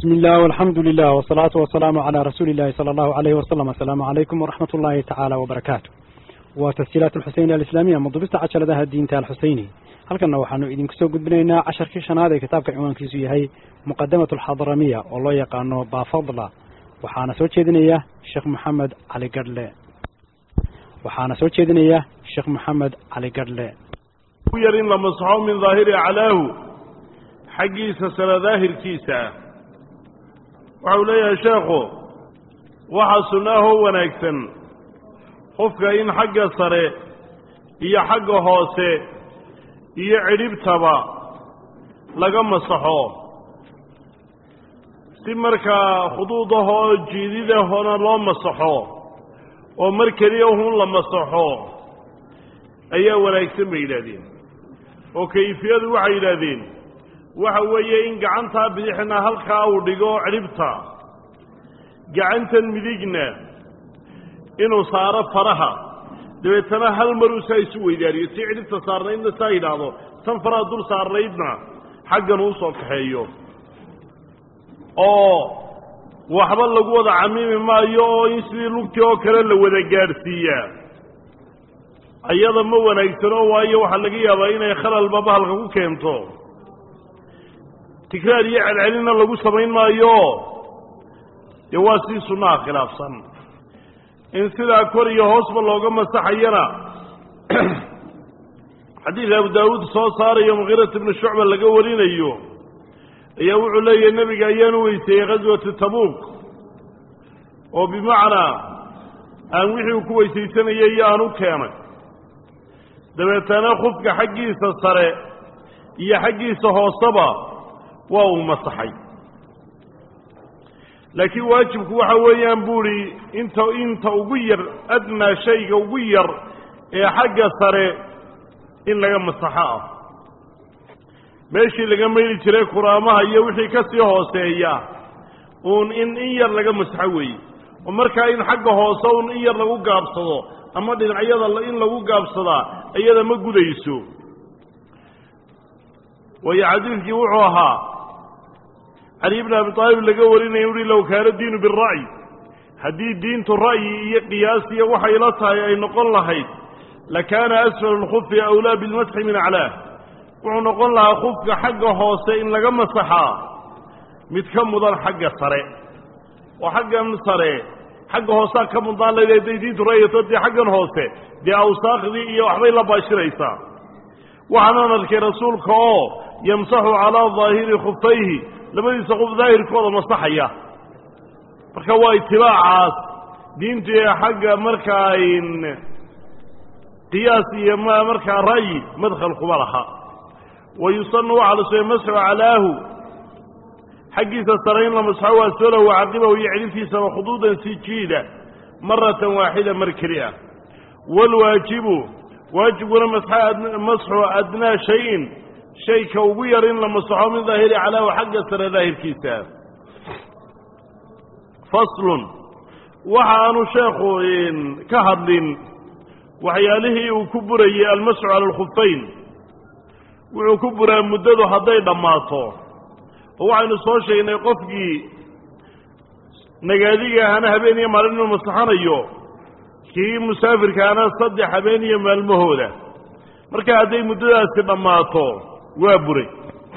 بسم الله والحمد لله والصلاة والسلام على رسول الله صلى الله عليه وسلم السلام عليكم ورحمة الله تعالى وبركاته وتسجيلات الحسين الإسلامية مضبطة عشر ذا الدين تال الحسيني هل كنا وحنو إذن كسو قد بنينا عشر كيشان هذا كتاب كعنوان كيسو هي مقدمة الحضرمية والله يقانو بافضل وحانا سوى تشيدنية الشيخ محمد علي قرلي وحانا سوى تشيدنية الشيخ محمد علي قرلي يرين لما صحوا من ظاهر علاه xaggiisa sare daahirkiisa waxau leeyahay sheekhu waxaa sunnaahoo wanaagsan qofka in xagga sare iyo xagga hoose iyo cidhibtaba laga masaxo si markaa khuduudahoo jiididahona loo masaxo oo mar keliya hun la masaxo ayaa wanaagsan bay yidhaahdeen oo kayfiyadu waxay yidhaahdeen waxa weeye in gacantaa bidixna halkaa uu dhigo cidhibta gacantan midigna inuu saaro faraha dabeetana hal maruu saa isu weydaariyo si cidhibta saarnaydna saa yidhaahdo tan faraha dul saarnaydna xaggan uu soo kaxeeyo oo waxba lagu wada camimi maayo oo in sidii lugtii oo kale la wada gaadhsiiyaa ayada ma wanaagsano waayo waxaa laga yaabaa inay khalalba bahalka ku keento tikraar iyo celcelinna lagu samayn maayo dee waa sii sunnaha khilaafsan in sidaa kor iyo hoosba looga masaxayana xadiidka abu daawuud soo saarayo mukiirat ibnu shucba laga warinayo ayaa wuxuu leeyahay nebiga ayaanu weyseeyey khaswatu tabuuk oo bimacnaa aan wixii uu ku weysaysanayay iyo aan u keenay dabeetana khufka xaggiisa sare iyo xaggiisa hooseba waa uu masaxay laakiin waajibku waxa weeyaan buuhi inta inta ugu yar adnaa shayga ugu yar ee xagga sare in laga masaxo ah meeshii laga mayli jiray kuraamaha iyo wixii ka sii hooseeya uun in in yar laga masaxo weeye oo markaa in xagga hoose uun in yar lagu gaabsado ama dhinacyada in lagu gaabsadaa iyada ma gudayso waayo xadiidkii wuxuu ahaa cali bn abi aalib laga warinaya uhi low kaana diinu bira'yi haddii diintu ra'yi iyo qiyaas iyo waxay la tahay ay noqon lahayd lakaana asfal lkufi awlaa bilmasxi min aclaah wuxuu noqon lahaa kufka xagga hoose in laga masaxaa mid ka mudan xagga sare oo xaggan sare xagga hoosaa ka mudnaan layd hadday diintu ra'yato dee xaggan hoose dee awsaakhdii iyo waxbay la baashiraysaa waxaanan arkay rasuulka oo yamsaxu calaa daahiri khufayhi labadiisa qof daahirkooda masaxaya marka waa itibaacaas diintu ee xagga markaa qiyaas iyo m markaa ra'yi madkhal kuma laha wa yusanu waxaa la sugay masxu calaahu xaggiisa sare in la masxo waa solo wacaqibahu iyo cidhibtiisaba khuduudan si jiida maratan waaxida mar keli ah waalwaajibu waajibkuna masxu adnaa shayin shayka ugu yar in la masaxo min daahiri calaahu xagga sare daahirkiisa faslun waxa aanu sheekhu ka hadlin waxyaalihii uu ku burayey almasxu cala alkhufayn wuxuu ku buraa muddadu hadday dhammaato oo waxaynu soo sheegnay qofkii nagaadiga ahana habeen iyo maalin inuu masaxanayo kii musaafirkaana saddex habeen iyo maalmahooda marka hadday muddadaasi dhammaato waa buray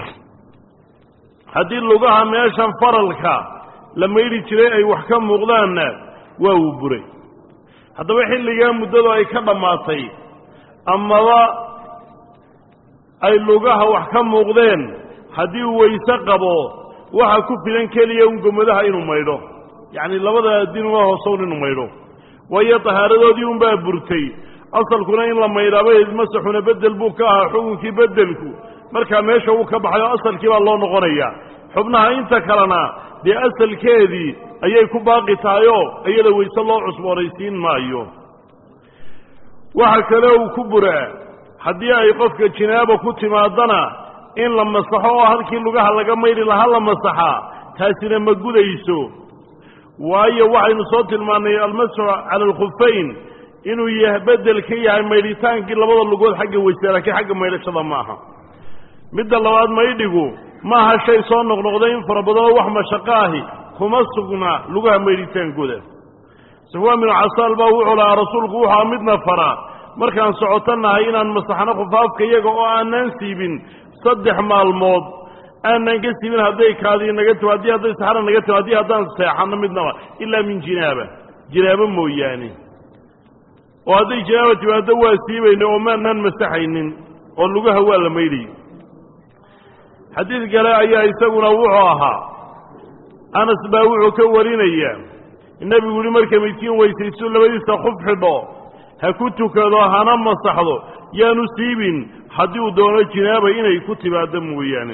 haddii lugaha meeshan faralka la maydhi jiray ay wax ka muuqdaanna waa uu buray haddaba xilligaa muddadu ay ka dhammaatay amaba ay lugaha wax ka muuqdeen haddii uu weyse qabo waxa ku filan keliya un gomadaha inuu maydho yacni labada dinuga hoosown inuu maydho waayo tahaaradoodii unbaa burtay asalkuna in la maydhaaba masaxuna bedel buu ka ahaa xukunkii bedelku markaa meesha uu ka baxay oo asalkii baa loo noqonayaa xubnaha inta kalena dee asalkeedii ayay ku baaqi tahayoo iyada weyse loo cusboonaysiin maayo waxa kale uu ku buraa haddii ay qofka jinaaba ku timaadana in la masaxo oo halkii lugaha laga maydhi lahaa la masaxaa taasina ma gudayso waayo waxaynu soo tilmaannay almasxu cala alkhufayn inuu yahay bedel ka yahay maydhitaankii labada lugood xagga weyse laakiin xagga maydhashada ma aha midda labaad maydhigu maaha shay soo noqnoqday in fara badanoo wax mashaqo ahi kuma sugnaa lugaha maydhitaankooda safwaan binu casaal baa wuxuu lahaa rasuulku wuxua midna faraa markaan socotannahay inaan masaxno khufaafka iyaga oo aanaan siibin saddex maalmood aanan ka siibin hadday kaadii naga timo haddii hadday saxara naga timo haddii haddaan seexanno midnaba ilaa min jinaaba jinaabo mooyaane oo hadday jinaaba timaado waa siibayna oo maanaan masaxaynin oo lugaha waa la maydhayy xadiid kale ayaa isaguna wuxuu ahaa anas baa wuxuu ka warinaya nebigu yihi marka midkiin weysaysto labadiisa khuf xidho ha ku tukado hana masaxdo yaanu siibin haddii uu doono jinaaba inay ku timaado mooyaane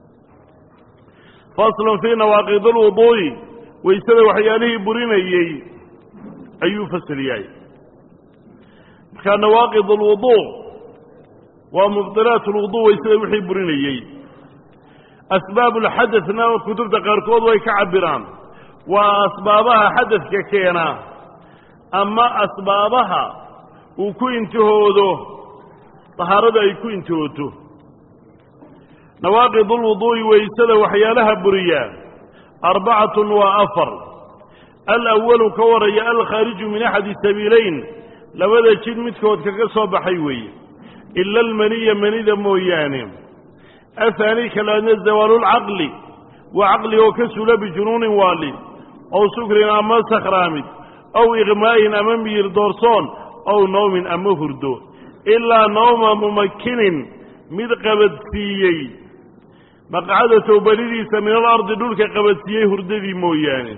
faslun fii nawaaqid alwuduu'i waysada waxyaalihii burinayey ayuu fasal yahay markaa nawaaqid alwuduu waa mubdilaat alwuduu waysada wixii burinayey asbaab ulxadadna kutubta qaarkood way ka cabiraan waa asbaabaha xadadka keena ama asbaabaha uu ku intihoodo tahaarada ay ku intihooto nawaaqid ulwuduu'i waysada waxyaalaha buriyaa arbacatun waa afar alawalu ka waraya alkhaariju min axadi sabiilayn labada jid midkood kaga soo baxay weeye ila almaniya manida mooyaane ahaani kalaadna zawaalulcaqli waa caqli oo ka sula bijunuunin waali ow sukrin ama sakhraamid ow iqmaa'in ama miyir doorsoon ow nawmin ama hurdo ilaa nawma mumakinin mid qabadsiiyey maqcada towbadidiisa min alardi dhulka qabadsiiyey hurdadii mooyaane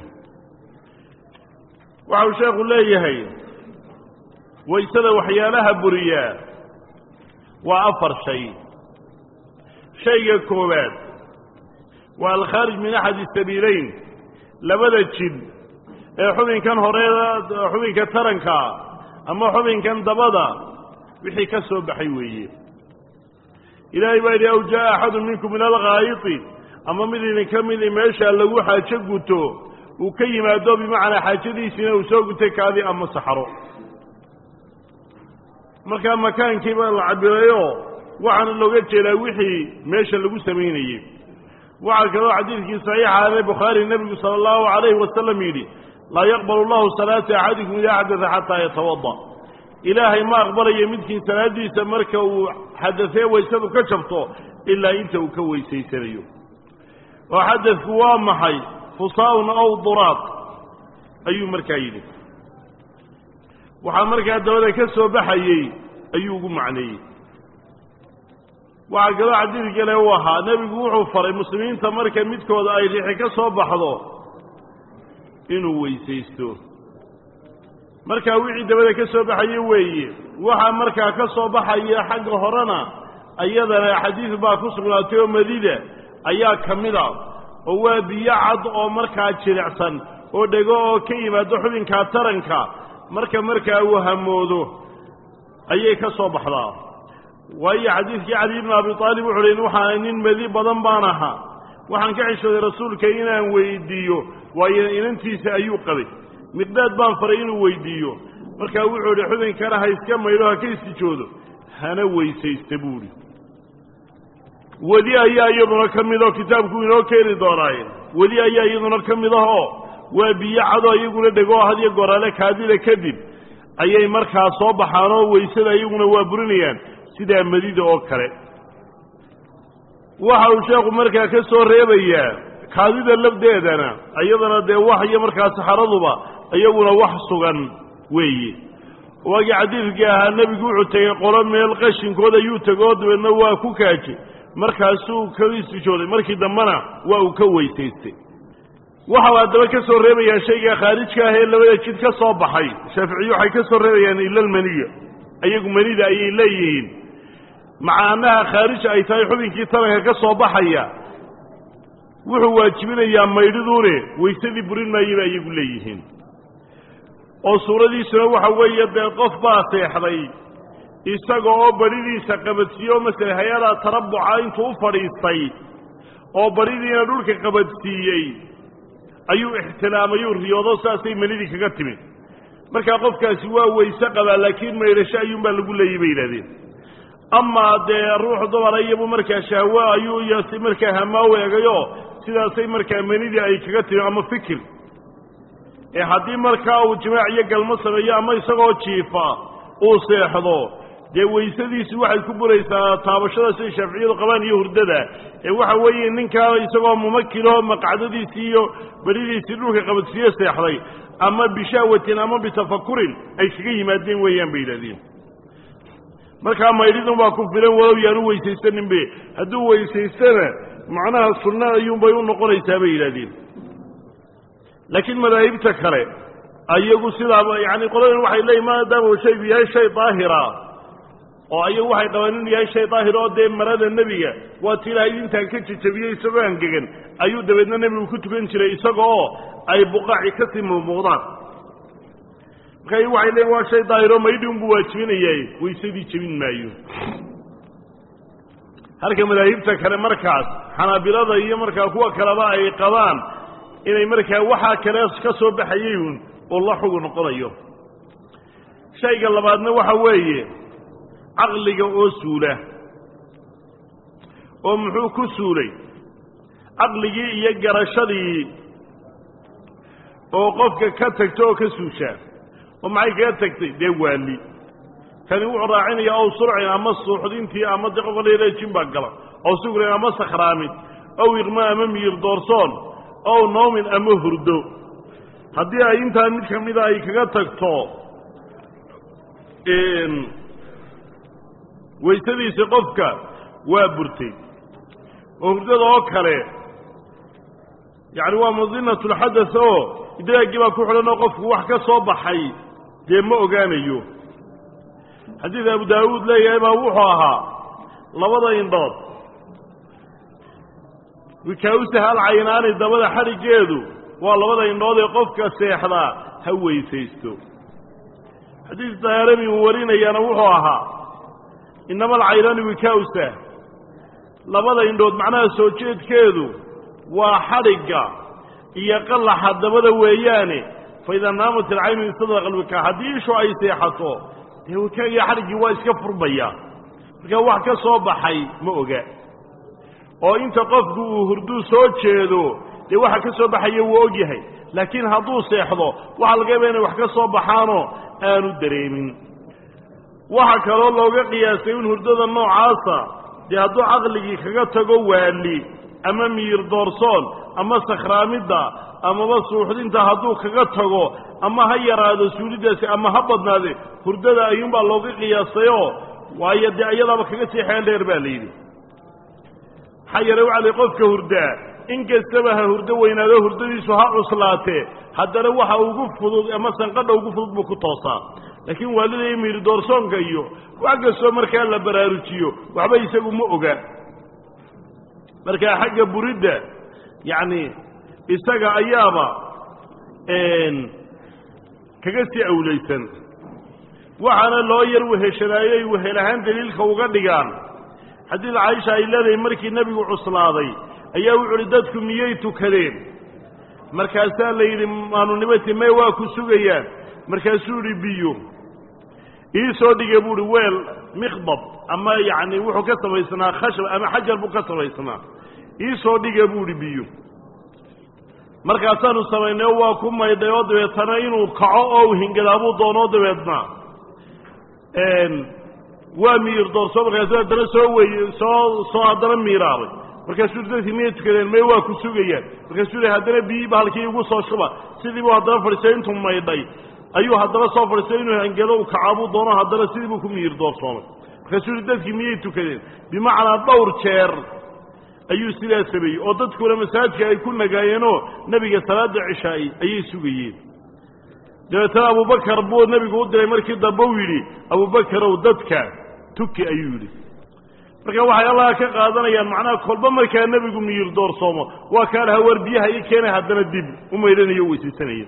waxau sheekhu leeyahay waysada waxyaalaha buriyaa waa afar shay shayga koowaad waa alkhaarij min axadi sabiilayn labada jid ee xubinkan hore xubinka taranka ama xubinkan dabada wixii ka soo baxay weeye ilaahay baa yidhi aw jaa'a axadu minkum min alghaayiti ama mid idinka midi meesha lagu xaajo guto uu ka yimaado bimacnaa xaajadiisiina uu soo gutay kaadi ama saxro markaa makaankii baa la cabirayoo waxaana looga jeedaa wixii meesha lagu samaynayey waxaa kaloo xadiidkii saxiixaane bukhaari nebigu sala allahu calayhi wasalam yidhi laa yaqbalu llahu salaata axadikum idaa xadada xataa yatawada ilaahay ma aqbalayo midkiin salaaddiisa marka uu xadafee waysadu ka jabto ilaa inta uu ka weysaysanayo oo xadadku waa maxay fusaa'un ow duraaq ayuu markaa yidhi waxaa markaa dabada ka soo baxayey ayuu ugu macneeyey waxaa kaloo xadiid kale u ahaa nebigu wuxuu faray muslimiinta marka midkooda ay rixi ka soo baxdo inuu weysaysto markaa wixii dabada ka soo baxaye weeye waxaa markaa ka soo baxaya xagga horena iyadana xadiid baa ku sugnaatay oo madida ayaa ka mid a oo waa biyo cad oo markaa jilicsan oo dhego oo ka yimaado xubinkaa taranka marka markaa uu hamoodo ayay ka soo baxdaa waayo xadiidkii cali ibnu abi aalib wuxu uhi waxaa nin madi badan baan ahaa waxaan ka xishooday rasuulka inaan weydiiyo waayo inantiisa ayuu qabay miqdaad baan faray inuu weydiiyo markaa wuxuu idhi xubinkana ha iska maydho ha ka istijoodo hana weysaysta buuhi weli ayaa iyaduna ka mid oo kitaabku inoo keeni doonaaye weli ayaa iyaduna ka mid ah oo waa biyo cadoo iyaguna dhego oo hadiyo goraale kaadida kadib ayay markaa soo baxaan oo weysada iyaguna waa burinayaan sidaa madida oo kale waxa uu sheekhu markaa ka soo reebayaa kaadida lafdeedana iyadana dee wax iyo markaa saxaraduba iyaguna wax sugan weeye waagii xadiidkii ahaa nebigu wuxuu tegey qolo meel qashinkood ayuu tegoo dabeedna waa ku kaajay markaasuu ka istijooday markii dambena waa uu ka weysaystay waxau haddaba ka soo reebayaa shayga khaarijka ah ee labada jid ka soo baxay shaaficiyu waxay ka soo reebayaan ilalmaniya iyagu manida ayay leeyihiin maca annaha khaarij ay tahay xubinkii taranka ka soo baxaya wuxuu waajibinayaa maydhiduune weysadii burin maayaba iyagu leeyihiin oo suuradiisuna waxa weeye dee qof baa seexday isaga oo baridiisa qabadsiiye oo masele hay-ada tarabuca intuu u fadhiistay oo baridiina dhulka qabadsiiyey ayuu ixtilaamayuu riyoodo saasay manidii kaga timid markaa qofkaasi waa weyse qabaa laakiin maydhasho ayuunbaa lagu leeyay bay yidhahdeen amaa dee ruux dumara iyabu markaa shahwo ayuu iyo si markaa hamaaw eegayo sidaasay markaa menidii ay kaga timi ama fikir ee haddii markaa uu jimaac iyo galmo sameeyo ama isagoo jiifa uu seexdo dee weysadiisi waxay ku buraysaa taabashada siday shaaficiyadu qabaan iyo hurdada ee waxa weeye ninkaa isagoo mumakiloo maqcdadiisii iyo beridiisii dhulka qabadsiiye seexday ama bishahwatin ama bitafakurin ay kaga yimaadeen weeyaan bay yidhahdeen markaa maydhidun baa ku filan walow yaanu weysaysaninbe hadduu weysaystana macnaha sunno ayuunbay u noqonaysaa bay yidhahdeen laakiin madaahibta kale ayagu sidaaba yani qoladan waxay leeyihin maadaama shaygu yahay shay daahira oo ayagu waxay qabaan inuu yahay shay daahir oo dee marada nebiga waa ti ilaahay intaan ka jejabiyey isagoo angegan ayuu dabeedna nebigu ku tukan jiray isaga oo ay buqaaci kasii muuqmuuqdaan marka ayagu waxay leeyihin waa shay daahiro maydhi unbuu waajibinayaay waysadii jebin maayo halka madaahibta kale markaas xanaabilada iyo markaa kuwa kaleba ay qabaan inay markaa waxaa kale ka soo baxayay uun oo la xugu noqonayo shayga labaadna waxa weeye caqliga oo suula oo muxuu ku suulay caqligii iyo garashadii oo qofka ka tagta oo ka suushaa oo maxay kaga tagtay dee waali kani wuxuu raacinayaa ow surcin ama suuxdintii ama de qofka la jin baa gala ow sugrin ama sakhraamin ow iqma ama miyir doorsoon ow noomin ama hurdo haddii ay intaa mid ka mida ay kaga tagto waysadiisi qofka waa burtay oo hurdada oo kale yacni waa madinatu lxadas oo idraagii baa ku xidhan oo qofku wax ka soo baxay dee ma ogaanayo xadiid abu daawuud leeyahay baa wuxuu ahaa labada indhood wikaawsaha alcaynaani dabada xadhiggeedu waa labada indhood ee qofka seexdaa ha weysaysto xadiid daarami uu warinayaana wuxuu ahaa inama alcaynaani wikaawsah labada indhood macnaha soo jeedkeedu waa xadhigga iyo qallaxa dabada weeyaane fa idaa naamat ilcaynu istadlaqa alwikaa haddii ishu ay seexato dee wikaagiyo xadhiggii waa iska furmaya markaa wax ka soo baxay ma oga oo inta qofku uu hurduu soo jeedo dee waxa ka soo baxaya wuu og yahay laakiin hadduu seexdo waxaa laga yaba inay wax ka soo baxaanoo aanu dareemin waxa kaloo looga qiyaasay in hurdada noocaasa dee hadduu caqligii kaga tago waali ama miyir doorsoon ama sakhraamidda amaba suuxdinta hadduu kaga tago ama ha yaraado suulidaasi ama ha badnaade hurdada ayuunbaa looga qiyaasayoo waayo dee iyadaaba kaga sii xeel dheer baa layidhi maxaa yeele waxa la qofka hurdaa in kastaba ha hurdo weynaado hurdadiisu ha cuslaatee haddana waxa ugu fudud ama sanqadha ugu fudud buu ku toosaa laakiin waalida iyo miirdoorsoonka iyo wax kastoo markaa la baraarujiyo waxba isagu ma oga markaa xagga buridda yacni isaga ayaaba kaga sii awlaysan waxaana loo yar weheshanaayey wehel ahaan daliilka uga dhigaan xadiid caaisha ay leedahay markii nebigu cuslaaday ayaa wuxu uhi dadku miyay tukadeen markaasaa la yidhi maanunimati may waa ku sugayaan markaasuu idhi biyo ii soo dhigay buu uhi weel mikdab ama yacni wuxuu ka samaysnaa khashab ama xajar buu ka samaysnaa ii soo dhiga buu idhi biyo markaasaanu samaynay oo waa ku maydhay oo dabeetana inuu kaco oo u hingadaabuu doonoo dabeedna waa miir doorso markaasu haddana soo wey soo soo haddana miiraabay markaasuu dadkii miyay tukadeen may waa ku sugayaan markaasuu yidhi haddana biyi bahalkii igu soo shuba sidii buu haddana fadhiistay intuu maydhay ayuu haddana soo fadhiistay inuu hangado u kacaabuu doono haddana sidii buu ku miir doorsoomay markaasuu yidhi dadkii miyay tukadeen bimacnaa dhowr jeer ayuu sidaa sameeyey oo dadkuna masaajidka ay ku nagaayeenoo nebiga salaada cishaa'ay ayay sugayeen dabeetana abubakar buu nebigu u diray markii dambe u yidhi abubakarow dadka tuki ayuu yidhi marka waxay allaha ka qaadanayaan macnaha kolba markaa nebigu miyir doorsoomo waa kaan haweer biyaha ii keenay haddana dib u maydhanayo o weysaysanaya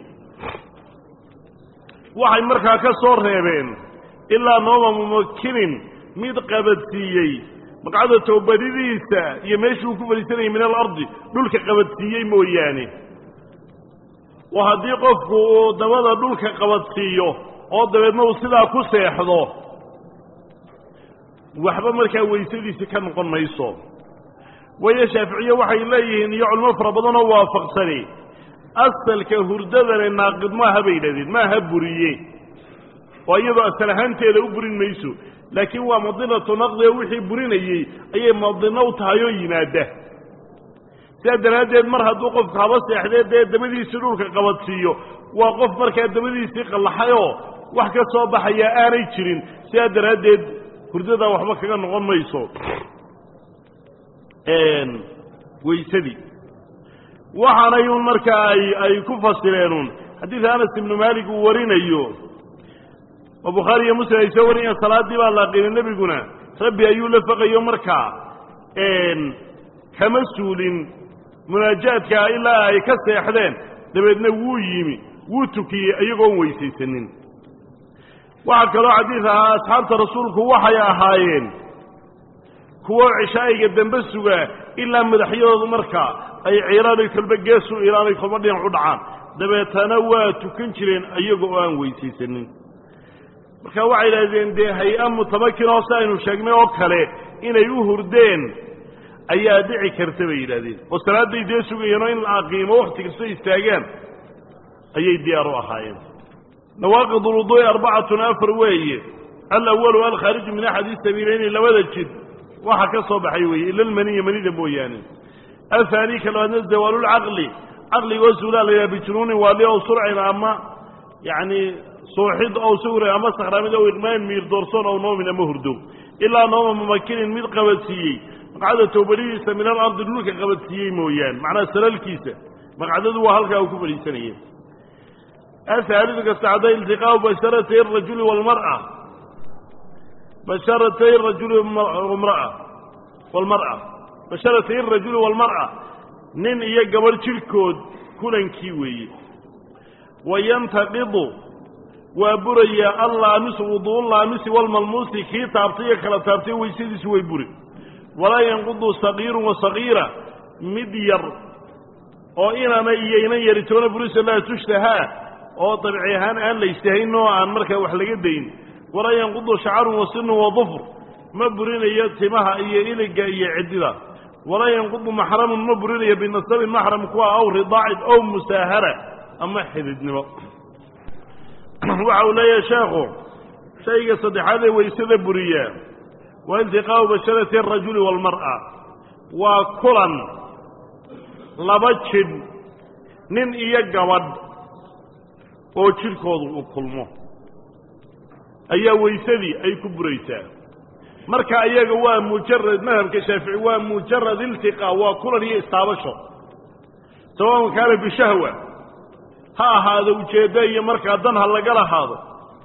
waxay markaa ka soo reebeen ilaa nooma mumakinin mid qabadsiiyey maqcada toobadidiisa iyo meeshii uu ku fadhiisanayay min alardi dhulka qabadsiiyey mooyaane oo haddii qofku uu dabada dhulka qabadsiiyo oo dabeedna uu sidaa ku seexdo waxba markaa weysadiisi ka noqon mayso waayo shaaficiye waxay leeyihiin iyo culimo fara badanoo waafaqsani asalka hurdadane naaqid maaha bay yidhahdeen maaha buriye oo iyadoo asal ahaanteeda u burin mayso laakiin waa madinatu naqdi oo wixii burinayey ayay madino u tahay oo yimaada sidaa daraaddeed mar hadduu qofku haba seexdee dee dabadiisii dhulka qabadsiiyo waa qof markaa dabadiisii qallaxayoo wax ka soo baxayaa aanay jirin sidaa daraaddeed hurdadaa waxba kaga noqon mayso weysadii waxaanay un markaa ay ay ku fasireenun xadiid anas ibnu maalik uu warinayo oo bukhaari iyo muslim ay soo wariyeen salaaddii baa laaqinay nebiguna rabbi ayuu la faqayo markaa kama suulin munaajaadka ilaa ay ka seexdeen dabeedna wuu yimi wuu tukiyey iyagoon weysaysanin waxaa kaloo xadiid ahaa asxaabta rasuulku waxay ahaayeen kuwo cishaa'iga dambe sugaa ilaa madaxyadoodu markaa ay ciiraanay kolba geesu ilaanay kolba dhinac u dhacaan dabeetana waa tukan jireen iyaga oo aan weysaysanin marka waxay idhahdeen dee hay-a mutamakin oo si aynu sheegnay oo kale inay u hurdeen ayaa dhici karta bay yidhahdeen oo salaadday dee sugayeenoo in la aqiimo wakhti kastoo istaagaan ayay diyaar u ahaayeen nawaaqid ulwuduu'i arbacatun afar weeye alawalu alkhaariju min axadi sabiilayni labada jid waxa ka soo baxay weeye ila almaniya manida mooyaane ahaani ka labaadna zawaalulcaqli caqligoo suulaa la yidhaha bijunuunin waali ow surcin ama yacni suuxid ow sawrin ama sakhraamid ow iqmaan miir doorsoon ow noomin ama hurdo ilaa nooma mumakinin mid qabadsiiyey maqcada towbadihiisa min alardi dhulka qabadsiiyey mooyaane macnaha salalkiisa maqcadadu waa halkaa uu ku fadhiisanaya ahaalidu kastacda iltiqaau basharatay arajuli walmar'a basharatay arajuli mraa walmar'a basharatay arajuli walmar'a nin iyo gabadh jidhkood kulankii weeye wayantaqidu waa burayaa allaamisu wuduullaamisi walmalmuusi kii taabtay iyo kala taabtay weysadiisu way buri walaa yanqudu sagiirun wa sagiira mid yar oo inana iyo inan yari toona burisa laa tushtahaa oo dabci ahaan aan la ishtahayn oo aan markaa wax laga dayn walaa yanqudu shacarun wa sinun wa dufr ma burinayo timaha iyo iliga iyo ciddida walaa yanqudu maxramun ma burinayo binasabin maxram kuwa aw ridaacin ow musaahara ama xididnimo waxa uu leeyahay sheekhu shayga saddexaad ee weysada buriyaa waa iltiqaau basharati arajuli waalmar'a waa kulan laba jidh nin iyo gabadh oo jidhkoodu uu kulmo ayaa weysadii ay ku buraysaa marka iyaga waa mujarad madhabka shaafici waa mujarad iltiqaa waa kulan iyo istaabasho sawaun kaana bishahwa ha ahaado ujeeddo iyo markaa dan ha laga lahaado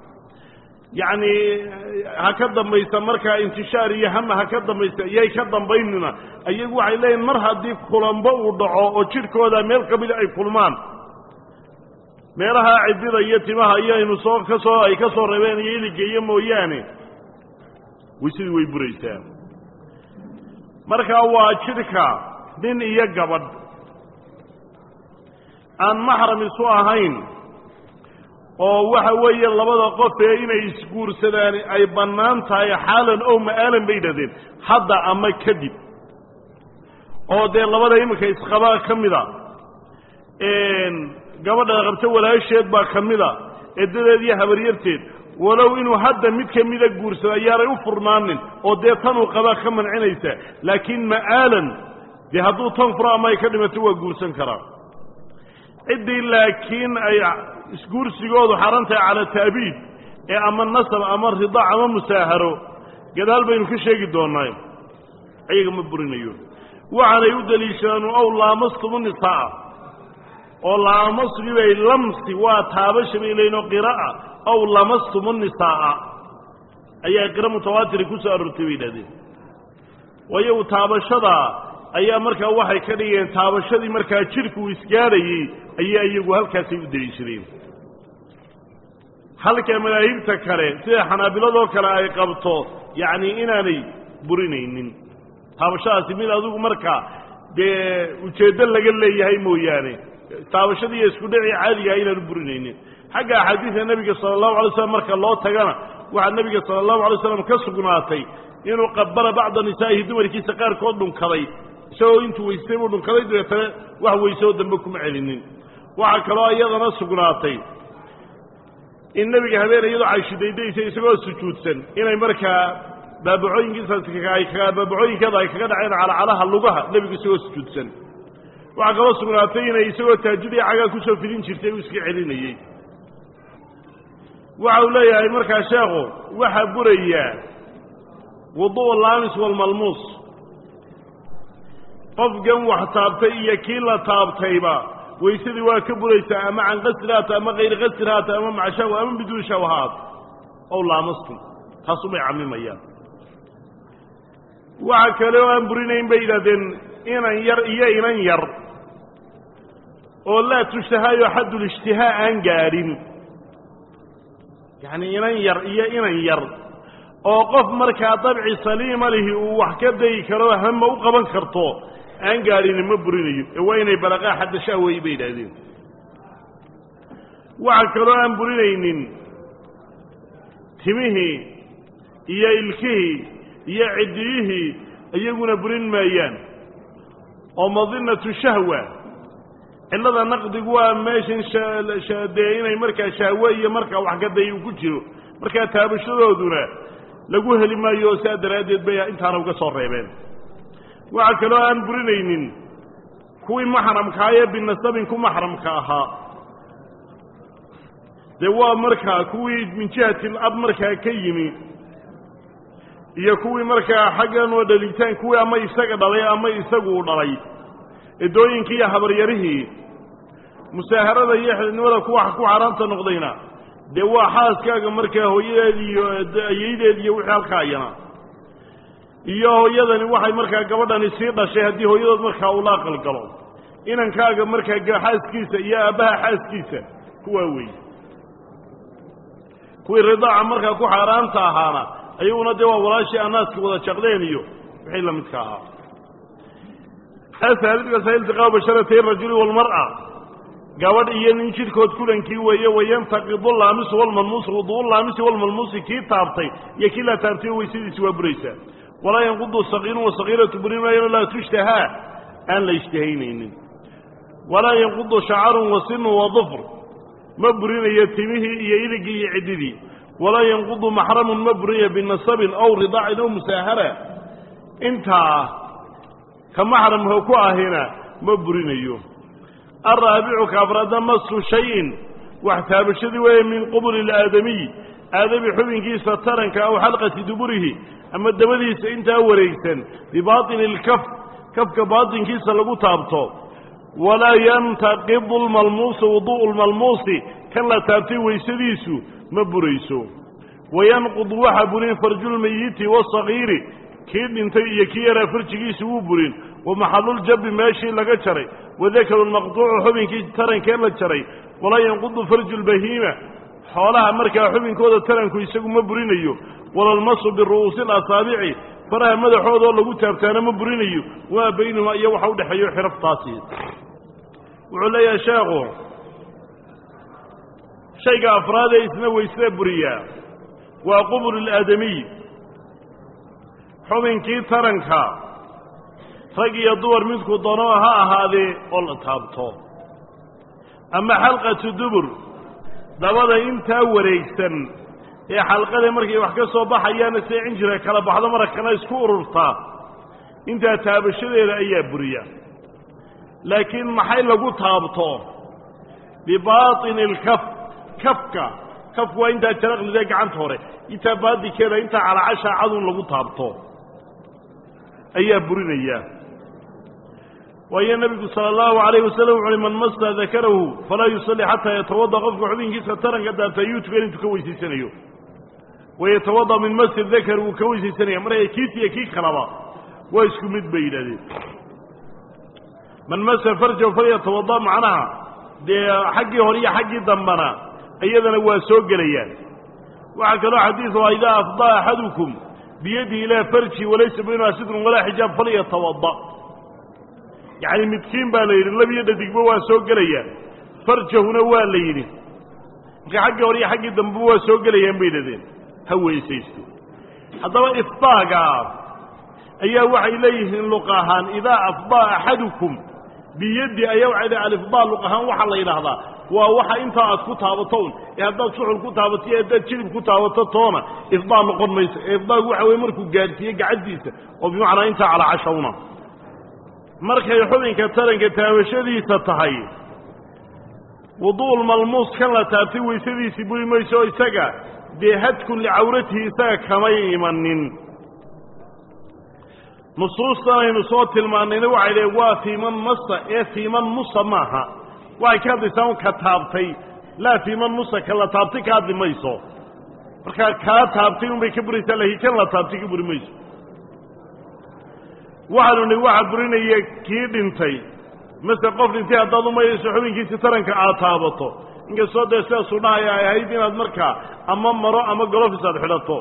yacni ha ka dambaysa markaa intishaar iyo hama ha ka dambaysa iyay ka dambaynina iyagu waxay leeyihin mar haddii kulanbo uu dhaco oo jidhkooda meel ka mida ay kulmaan meelaha ciddida iyo timaha iyo aynu soo ka soo ay ka soo reebeen iyo iligeeyo mooyaane weysadii way buraysaa markaa waa jidhka nin iyo gabadh aan maxram isu ahayn oo waxa weeye labada qof ee inay isguursadaan ay bannaan tahay xaalan ow ma'aalan bay yidhahdeen hadda ama kadib oo dee labada iminka isqabaa ka mida gabadha qabto walaasheed baa ka mida edadeed iyo habaryarteed walow inuu hadda mid ka mida guursado ayaanay u furnaanin oo dee tanuu qabaa ka mancinaysa laakiin ma'aalan dee hadduu tan furo ama ay ka dhimato waa guursan karaa ciddii laakiin ay isguursigoodu xaran tahay cala taabiid ee ama nasab ama ridaac ama musaaharo gadaal baynu ka sheegi doonaa ayaga ma burinayo waxaanay u deliishadaan ow laamastumu nisaa oo laamasgi bay lamsi waa taabasha bay leeyiin oo qira'a ow lamastumu nisaa'a ayaa qira mutawaatiri ku soo aroortay bay yidhahdeen waayo taabashada ayaa markaa waxay ka dhigeen taabashadii markaa jidhku uu isgaadhayey ayaa iyagu halkaasay u deliishadeen halka madaahibta kale sida xanaabiladoo kale ay qabto yacni inaanay burinaynin taabashadaasi mid adigu markaa dee ujeeddo laga leeyahay mooyaane taabashadiiyo isku dhacii caadigaha inaanu burinaynin xagga axaadiida nebiga sala allahu alay slam marka loo tagana waxaa nebiga sala allahu alay slam ka sugnaatay inuu qabala bacda nisaa'ihi dumarkiisa qaarkood dhunkaday isagoo intuu weysay buu dhunkaday dabeetana wax weysoo dambe kuma celinin waxaa kaloo iyadana sugnaatay in nebiga habeen iyadoo cayshidaydaysa isagoo sujuudsan inay markaa baabacooyinkiisa baabacooyinkeeda ay kaga dhaceen calacalaha lugaha nebigu isagoo sujuudsan waxaa kaloo sugnaatay inay isagoo taajudii cagaa kusoo fidin jirtay uu iska celinayey waxa uu leeyahay markaa sheekhu waxaa burayaa wudu' laamis walmalmuus qofkan wax taabtay iyo kii la taabtayba waysadii waa ka buraysaa ama can qasri haata ama kayri qasri haata ama maca shahwa ama biduun shahwa haata ow laamastum taasumay camimayaan waxa kale oo aan burinayn bay yidhahdeen inan yar iyo inan yar oo laa tushtahaayo xaddulijtihaa aan gaadhin yacni inan yar iyo inan yar oo qof markaa dabci saliima lihi uu wax ka dayi karo hama u qaban karto aan gaadhini ma burinayo ee waa inay balaqaa xadda shahway bay yidhaahdeen waxa kaloo aan burinaynin timihii iyo ilkihii iyo ciddiyihii iyaguna burin maayaan oo madinatu shahwa cillada naqdigu waa meeshan dee inay markaa shahwe iyo markaa wax ka day uu ku jiro markaa taabashadooduna lagu heli maayo oo saa daraaddeed bay intaana uga soo reebeen waxaa kaloo aan burinaynin kuwii maxramkaa ee binasabin ku maxramka ahaa dee waa markaa kuwii min jihati lab markaa ka yimi iyo kuwii markaa xaggan oo dhalitaan kuwii ama isaga dhalay ama isagu u dhalay edooyinkii iyo habaryarihii musaaharada iyo xididnimada kuwa ku xaaraamta noqdayna dee waa xaaskaaga markaa hooyadeed iyo ayaydeed iyo wixii halkaa ayana iyo hooyadani waxay markaa gabadhani sii dhashay haddii hooyadood markaa uu la aqalgalo inankaaga markaa xaaskiisa iyo aabbaha xaaskiisa kuwaa weeye kuwii ridaaca markaa ku xaaraanta ahaana ayaguna dee waa walaashii anaaska wada jaqdeen iyo wixii la midka ahaa asaaliska iltiqaa basharatay rajuli walmar'a gabadh iyo nin jidhkood kulankii weeye wayantaqidu laamisu walmalmuusu wudu'u laamisi walmalmuusi kii taabtay iyo kii la taabtay weysadiisi waa buraysaa walaa yanqudu saqiirun wasaqiiratu burin maayano laa tushtahaa aan la ishtahaynaynin walaa yanqudu shacarun wasinu wadufr ma burinayo timihii iyo iligii iyo ciddidii walaa yanqudu maxramun ma burinayo binasabin aw ridaacin aw musaahara intaa ka maxramka ku ahina ma burinayo alraabicu ka afraadna masu shayin wax taabashadii weeye min qubuli ilaadamiy aadami xubinkiisa taranka aw xalqati duburihi ama dabadiisa intaa wareegsan bibaطini اlkaf kafka baaطinkiisa lagu taabto walaa yantaqidu lmalmuusu wuduءu lmalmuusi kan la taabtay weysadiisu ma burayso wayanqudu waxa burin farjulmayiti wasagiiri kii dhintay iyo kii yaraa farjigiisa wuu burin wamaxaluljabi meeshii laga jaray wadakaru lmaqtuucu xubinkii tarankee la jaray walaa yanqudu farju lbahiima xoolaha markaa xubinkooda taranku isagu ma burinayo walalmasu biru'uusi اlasaabici faraha madaxoodoo lagu taabtaana ma burinayo waa baynahuma iyo waxa udhexeeyo xiraftaasi wuxuu leeyahay sheekhu shayga afraadee isna weysada buriyaa waa qubul ilaadamiy xubinkii taranka rag iyo dumar midku dano ha ahaadee oo la taabto ama xalqatu dubur dabada intaa wareegsan ee xalqada markay wax ka soo baxayaana see cinjira kala baxdo marakana isku ururtaa intaa taabashadeeda ayaa buriya laakiin maxay lagu taabto bibaatini alkaf kafka kafku waa intaa jaraqlida gacanta hore intaa baadinkeeda intaa calacasha cadun lagu taabto ayaa burinaya waayo nebigu sala allahu alayh wasalam wuxu uhi man masa dakarahu falaa yusalli xataa yatawada qofka xubinkiisa taranka daabta ayuu tukan intuu ka weysaysanayo wayatawada min masi dakar wuu ka weysaysanaya marka kiis iyo kii kalaba waa isku mid bay yidhahdeen man masa farjahu falyatawada macnaha dee xaggii hore iyo xaggii dambana iyadana waa soo gelayaan waxaa kaloo xadiidu a idaa afdaa axadukum biyadihi ilaa farji walaysa baynaha sidrun walaa xijaab falyatawada yacni midkiin baa la yidhi labiyo dhadigba waa soo gelayaan farjahuna waa la yidhi marka xaggii hore iyo xaggii dambeba waa soo gelayaan bay yidhahdeen ha weysaysto haddaba ifdaaga ayaa waxay leeyihiin luq ahaan idaa afdaa axadukum biyaddi ayaa waxay leeyihin alifdaa luq ahaan waxaa la yidhaahdaa waa waxa intaa aad ku taabato un ee haddaad suxul ku taabato iyo haddaad jilib ku taabato toona ifdaa noqon mayso ee ifdaagu waxa weye markuu gaadhsiiye gacantiisa oo bimacnaa intaa calaa cashawna markay xubinka taranka taabashadiisa tahay wuduul malmuus kan la taabtay weysadiisii buri mayso oo isaga dee hadkun licawratihi isaga kamay imanin nusuustan aynu soo tilmaannayna waxay leeyn waa fiiman masa ee fiiman musa maaha waxay ka hadlaysaa un ka taabtay laa fiiman musa ka la taabtay ka hadli mayso markaa kaa taabtay unbay ka buraysaa laakiin kan la taabtay ka buri mayso waxaanu nihi waxaa burinaya kii dhintay mase qof dhintay haddaad umayayso xubinkiisi taranka aad taabato inkastoo dee sidaasuu dhahaya ay ahayd inaad markaa ama maro ama golofis aad xidhato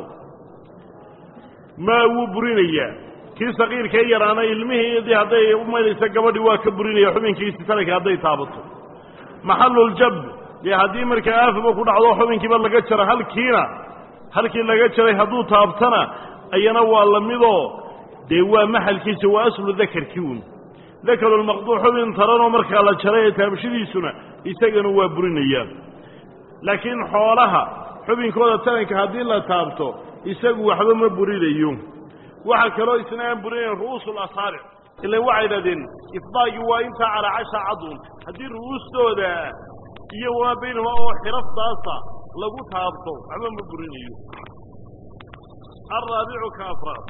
maa wuu burinayaa kii saqiirkee yaraana ilmihii dii hadday umaynaysa gabadhii waa ka burinaya xubinkiisi taranka hadday taabato maxaluljab dee haddii markaa aafaba ku dhacdo xubinkiiba laga jaro halkiina halkii laga jaray hadduu taabtana ayana waa lamidoo dee waa maxalkiisa waa aslu dakarkii un dakarulmaqduuc xubin taranoo markaa la jaray ee taabashadiisuna isagana waa burinaya laakiin xoolaha xubinkooda taranka haddii la taabto isagu waxba ma burinayo waxaa kaloo isna aan burinayn ru'uusul asaabic ilan waxay idhahdeen ifdaagii waa intaa calaa casha cadun haddii ru'uustooda iyo wamaa baynahuma oo xiraftaasa lagu taabto waxba ma burinayo alraabicu ka afraad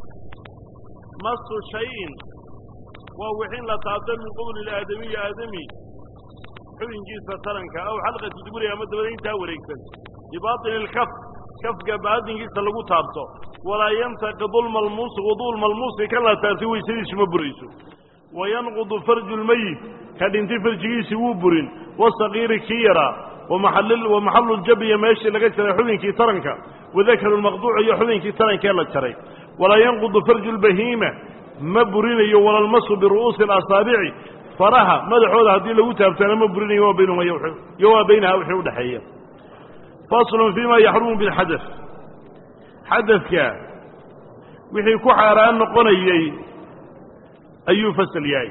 masu shayin waa wixin la taabto min qubli ilaadamiyi aadami xubinkiisa taranka aw xalqati duburi ama dabada intaa wareegsan bibaطini اlkaf kafka baatinkiisa lagu taabto walaa yantaqidu lmalmuusu wudu lmalmuusi kan la taabtay weysadiisu ma burayso wayanqudu farju lmeyit ka dhintay farjigiisii wuu burin wasaqiiri kii yaraa wamaxalu ljabi iyo meeshii laga jaray xubinkii taranka wadakaru lmaqduuc iyo xubinkii tarankee la jaray walaa yanqudu farju lbahiima ma burinayo walalmasu biru'uusi اlasaabici faraha madaxooda haddii lagu taabtaana ma burinayo waa baynahuma iyo waa baynaha wixii udhexeeya faslun fima yaxrumu bilxadaf xadadka wixii ku xaaraan noqonayey ayuu fasal yahay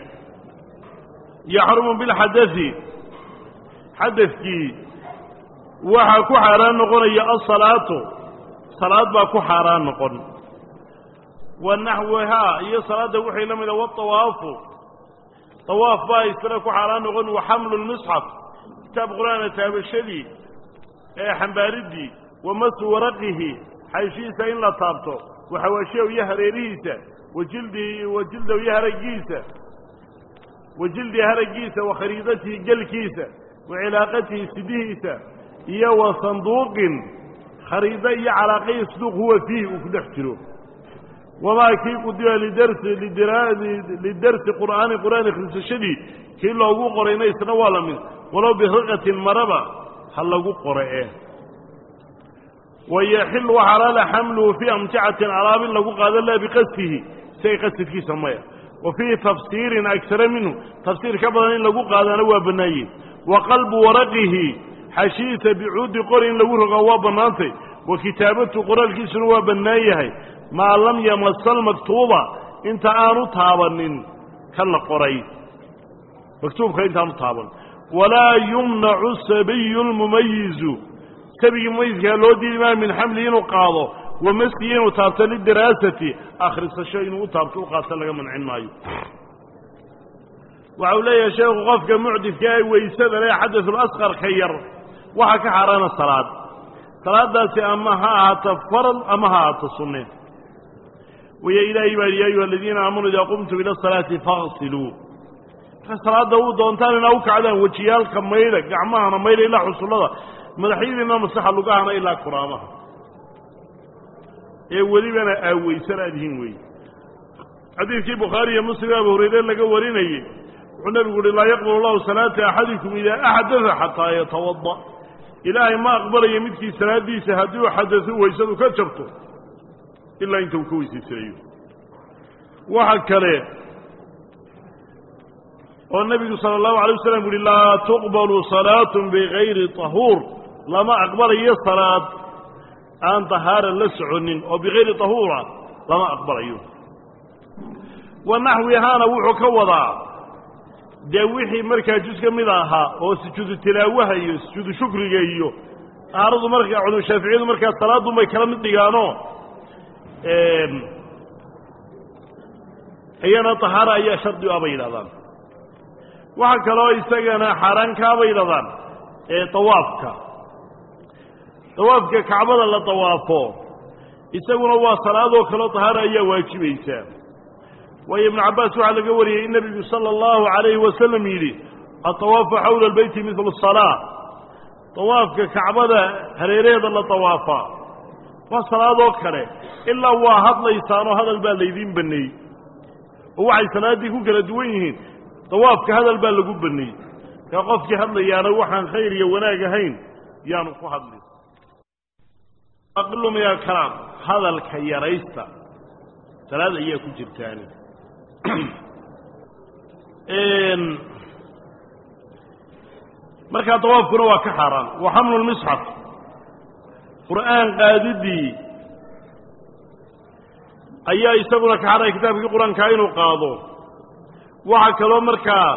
yaxrumu bilxadai xadadkii waxaa ku xaaraan noqonaya asalaatu salaad baa ku xaaraan noqon wa naxwihaa iyo salaadda wixii la mida waawaafu awaaf baa isna ku xaaraan noqon wa xamlu lmisxaf kitaab qur-aana taabashadii ee xambaaridii wa masu waraqihi xayshihiisa in la taabto wa xawaashiyahu iyo hareerihiisa wa jildihi wa jildahu iyo haragiisa wa jildi haragiisa wa khariidatihi gelkiisa wa cilaaqatihi sidihiisa iyo wa sanduuqin khariido iyo calaaqayi saduuq huwa fiihi uu ku dhex jiro wamaa kii qudiba lidarsi lidarsi qur'aani qur'aan akhrisashadii kii loogu qorayna isna waa la mid walow biriqatin maraba ha lagu qora e wayaxilu xalaala xamluhu fii amticatin alaab in lagu qaado laa biqasdihi isaga qasadkiisa maya wa fii tafsiirin agsara minhu tafsiir ka badan in lagu qaadana waa bannaanye wa qalbu waraqihi xashiisa bicuudi qori in lagu rogaa waa bannaantay wa kitaabatu qoraalkiisuna waa bannaan yahay maa lam yamasa almaktuuba inta aanu taabanin kan la qoray maktuubka intaanu taaban walaa yumnacu sabiyu lmumayizu sabigii mumayiskaa loo diidi maayo min xamli inuu qaado wa maskiyi inuu taabto lidaraasati akhrisasho inuu u taabto u qaato laga mancin maayo waxa uu leeyahay sheekhu qofka mucdifka ee weysada le xadaثulasqarka yar waxaa ka xaaraana salaad salaadaasi ama ha ahaato farad ama ha ahaato sunne waya ilaahay baa ya ayuha aladiina aamanuu idaa qumtum ila asalaati faqsiluu marka salaadda u doontaan inaa u kacdaan wejiyaalka maydha gacmahana maydha ilaa xusullada madaxyadiina masaxa lugahana ilaa kuraabaha ee welibana aaweysan aad yihiin weeye xadiidkii bukhaari iyo muslim abu hurayre laga warinayey wuxuu nebigu uhi laa yaqbal llahu salaata axadikum idaa axdada xataa yatawada ilaahay ma aqbalayo midkii salaadiisa haddii uu xadado weysadu ka jabto ilaa inta uu ka weysaysanayo waxa kale oo nebigu sala allahu alay wasalam uhi laa tuqbalu salaatu bigayri tahuur lama aqbalayo salaad aan tahaara la soconin oo bikayri tahuura lama aqbalayo wa naxwihaana wuxuu ka wadaa dee wixii markaa jus ka mid ahaa oo sujuudu tilaawaha iyo sujuudu shukriga iyo tahaaradu markaa culum shaaficiyadu markaa salaadun bay kala mid dhigaanoo iyana tahaara ayaa shardi u ah bay yidhahdaan waxaa kaloo isagana xaaraankaa bay yidhahdaan eeawaafka dawaafka kacbada la dawaafo isaguna waa salaadoo kaleo tahaara ayaa waajibaysaa waayo ibnu cabbaas waxaa laga wariyey in nebigu sala allahu calayhi wasalam yidhi atawaafu xawla albeyti midlu salaa dawaafka kacbada hareeraheeda la dawaafaa waa salaadoo kale ilaa waa hadlaysaanoo hadal baa laydiin baneeyey oo waxay salaaddii ku kala duwan yihiin dawaafka hadal baa lagu baneeyey kaa qofkii hadlayaana waxaan khayr iyo wanaag ahayn yaanu ku hadlin aqlu min alkalaam hadalka yaraysta salaad ayaa ku jirtaani markaa dawaafkuna waa ka xaaraan wa xamlu lmisxaf qur'aan qaadidii ayaa isaguna ka xaaraya kitaabkii qur-aankaa inuu qaado waxaa kaloo markaa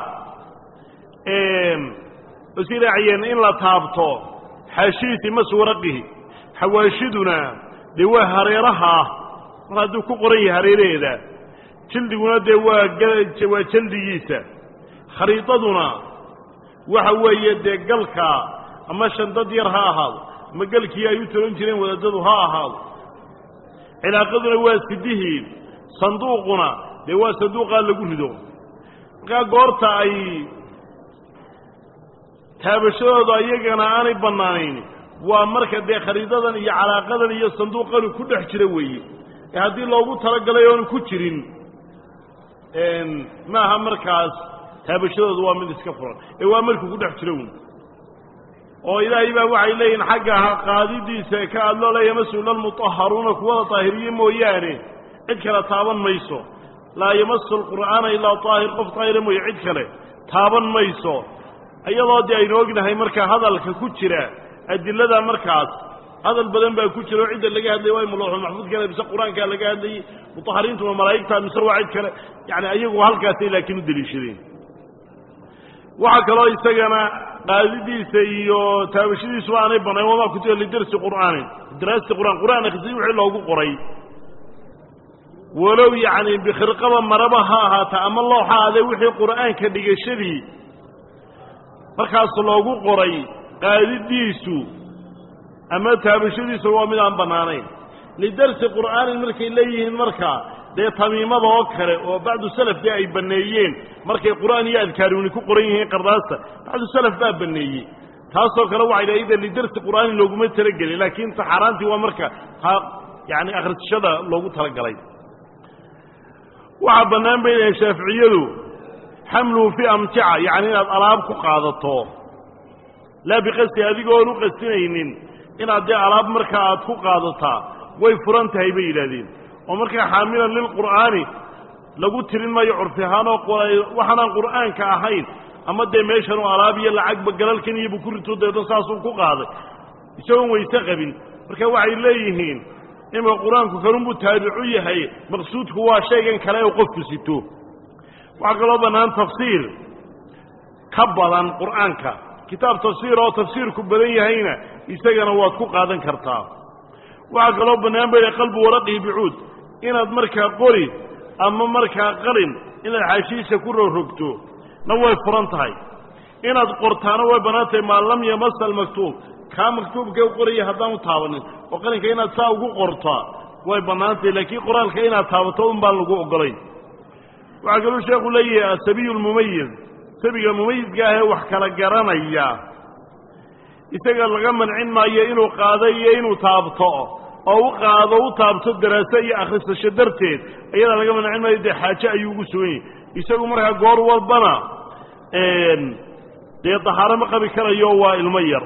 is raaciyeen in la taabto xaashiisi maswaraqihi xawaashiduna dee waa hareeraha ah mar hadduu ku qoran yahay hareeraheeda jildiguna dee waa waa jaldigiisa khariidaduna waxa weeye dee galka ama shandad yar ha ahaado ama galkii ay u talan jireen wadaadadu ha ahaado cilaaqaduna waa sidihii sanduuquna dee waa sanduuqaa lagu rido markaa goorta ay taabashadooda iyagana aanay bannaanayn waa marka dee khariidadan iyo calaaqadan iyo sanduuqanu ku dhex jira weeye ee haddii loogu talagalay oonu ku jirin maaha markaas taabashadooda waa mid iska furan ee waa markuu ku dhex jiro wn oo ilaahay baa waxay leeyihin xagga qaadidiisa ka adloo leeya mas-uula almutahharuuna kuwada daahiriye mooyaane cid kale taaban mayso laa yamasu alqur'aana ilaa daahir qof daahira mooye cid kale taaban mayso iyadoo dee aynu ognahay markaa hadalka ku jira adilada markaas hadal badan baa ku jira oo cidda laga hadlaya waa imulooxul maxfuudkale mise qur-aankaa laga hadlayey mutahariintuna malaa'igta mise waa cid kale yani ayagu halkaasay laakiin u deliishadeen waxaa kaloo isagana qaadidiisa iyo taabashadiisuba aanay banayn wamaa kutiba lidarsi qur'aanin daraasti qur'aan qur'aan akhrisay wixii loogu qoray walow yacni bikhirqaba maraba ha ahaata ama looxa adee wixii qur'aanka dhigashadii markaas loogu qoray qaadidiisu ama taabashadiisu waa mid aan bannaanayn lidarsi qur'aanin markay leeyihiin markaa dee tamiimada oo kale oo bacdu salafkii ay banneeyeen markay qur'aan iyo adkaaruuni ku qoran yihiin qardaasta bacdu salaf baa banneeyey taasoo kale waxay dhahay ida lidarsi qur'aanin looguma talagelin laakiin taxaaraantii waa marka ha yani akhrisashada loogu talagalay waxaa bannaan bay dhahay shaaficiyadu xamluhu fi amtica yacni inaad alaab ku qaadato laa biqasdi adigoon u qastinaynin inaad dee alaab markaa aad ku qaadataa way furan tahay bay yidhahdeen oo markaa xaamilan lilqur'aani lagu tirin maayo curfi ahaanoo waxaanaan qur'aanka ahayn ama dee meeshanuu alaab iyo lacagba galalkan iyo bukurito deedo saasuu ku qaaday isagoon wayse qabin marka waxay leeyihiin imika qur-aanku kanunbuu taabicu yahay maqsuudku waa shaygan kale oo qofku sito waxaa kaloo bannaan tafsiir ka badan qur'aanka kitaab tafsiir oo tafsiirku badan yahayna isagana waad ku qaadan kartaa waxaa kaloo bannaan bay qalbu waraqihi bicuud inaad markaa qori ama markaa qalin inaad xaashiisha ku rorogto na way furan tahay inaad qortaana way bannaan tahay maa lam yamasa almaktuub kaa maktuubka u qoraya haddaan u taabanin oo qalinka inaad saa ugu qortaa way bannaan tahay laakiin qoraalka inaad taabato un baan lagu ogolayn waxaa kaluu sheekhu leeyahay asabiyu lmumayiz sabiga mumayizka ahee wax kala garanaya isaga laga mancin maayo inuu qaado iyo inuu taabto oo u qaado u taabto daraaso iyo akhrisasho darteed iyada laga mancin maayo dee xaaje ayuu ugu sugan yahay isagu markaa goor walbana dee dahaaro ma qabi karayo waa ilmo yar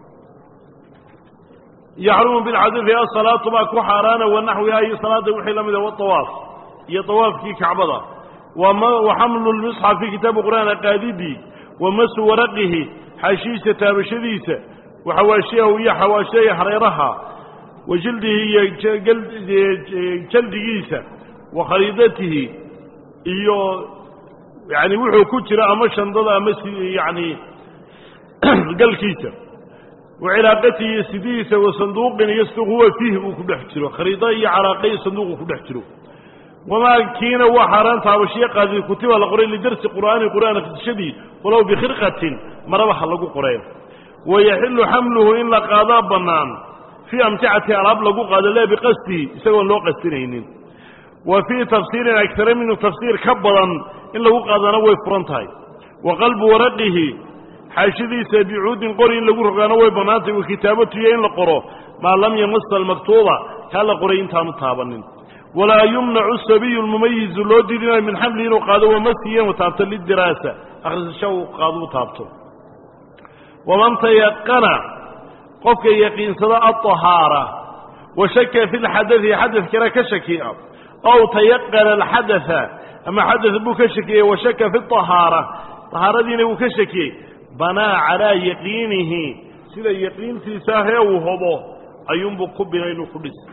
yaxrumu bilxadiidi asalaatu baa ku xaaraana wanaxwiha iyo salaada wixii la mida waawaaf iyo awaafkii kacbada wa xamlu lmisxafi kitaabu qur'aan qaadidii wa masu waraqihi xaashiisa taabashadiisa waxawaashiyahu iyo xawaashiyaya hareeraha wa jildihi iyo jaldigiisa wa khariidatihi iyo yani wuxuu ku jira ama shandada ama yani galkiisa wa cilaaqatihi iyo sidihiisa wa sanduuqin iyo sanduuq huwa fiihi uu ku dhex jiro khariida iyo calaaqa iyo sanduuq uu ku dhex jiro wamaa kiina waa xaaraan taabashiye qaadi kutiba la qoray lidarsi qur'aani qur'aan akhrisashadii walow bikhirqatin maraba ha lagu qoreen wayaxilu xamluhu in la qaadaa bannaan fii amticati alaab lagu qaado laa biqasdihi isagoon loo qastinaynin wa fii tafsiirin agtara minhu tafsiir ka badan in lagu qaadana way furan tahay wa qalbu waraqihi xaashadiisa bicuudin qori in lagu rogaana way bannaantahy wa kitaabatuyo in la qoro maa lam yamasa almaktuuba kaa la qoray intaanu taabanin walaa yumnacu sabiyu lmumayizu loo diidinayo min xamli inuu qaado wamasiyan taabto lidiraasa akhrisasho uu qaado u taabto waman tayaqana qofka yaqiinsada alطahaara wa shaka fi lxadai xadadkana ka shakiya ow tayaqana alxadaa ama xadad buu ka shakiyey wa shaka fi طahaara طahaaradiina wuu ka shakiyey banaa calaa yaqiinihi sida yaqiintiisa ahee uu hobo ayuunbuu ku bina inuu ku dhis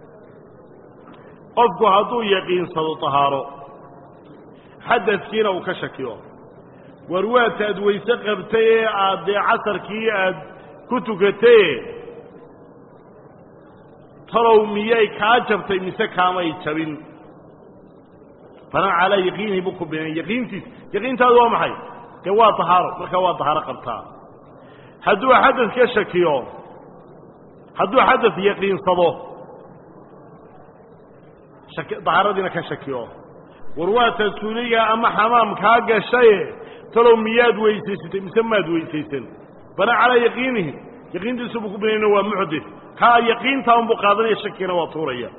qofku hadduu yaqiinsado طahaaro xadadkiina uu ka shakiyo war waata aad weyse qabtay ee aad dee casarkii aad ku tukataye talow miyay kaa jabtay mise kaamay jabin banaa calaa yaqiinihi buu ku binay yaqiintiis yaqiintaadu waa maxay dee waa tahaaro markaa waa tahaaro qabtaa hadduu xadad ka shakiyo hadduu xadad yaqiinsado dahaaradiina ka shakiyo war waata suuliga ama xamaam kaa gashaye talow miyaad weysaysatay mise maad weysaysan banaa calaa yaqiinihi yaqiintiisu buu ku binayna waa muxdit kaa yaqiintaa unbuu qaadanaya shakina waa tuuraya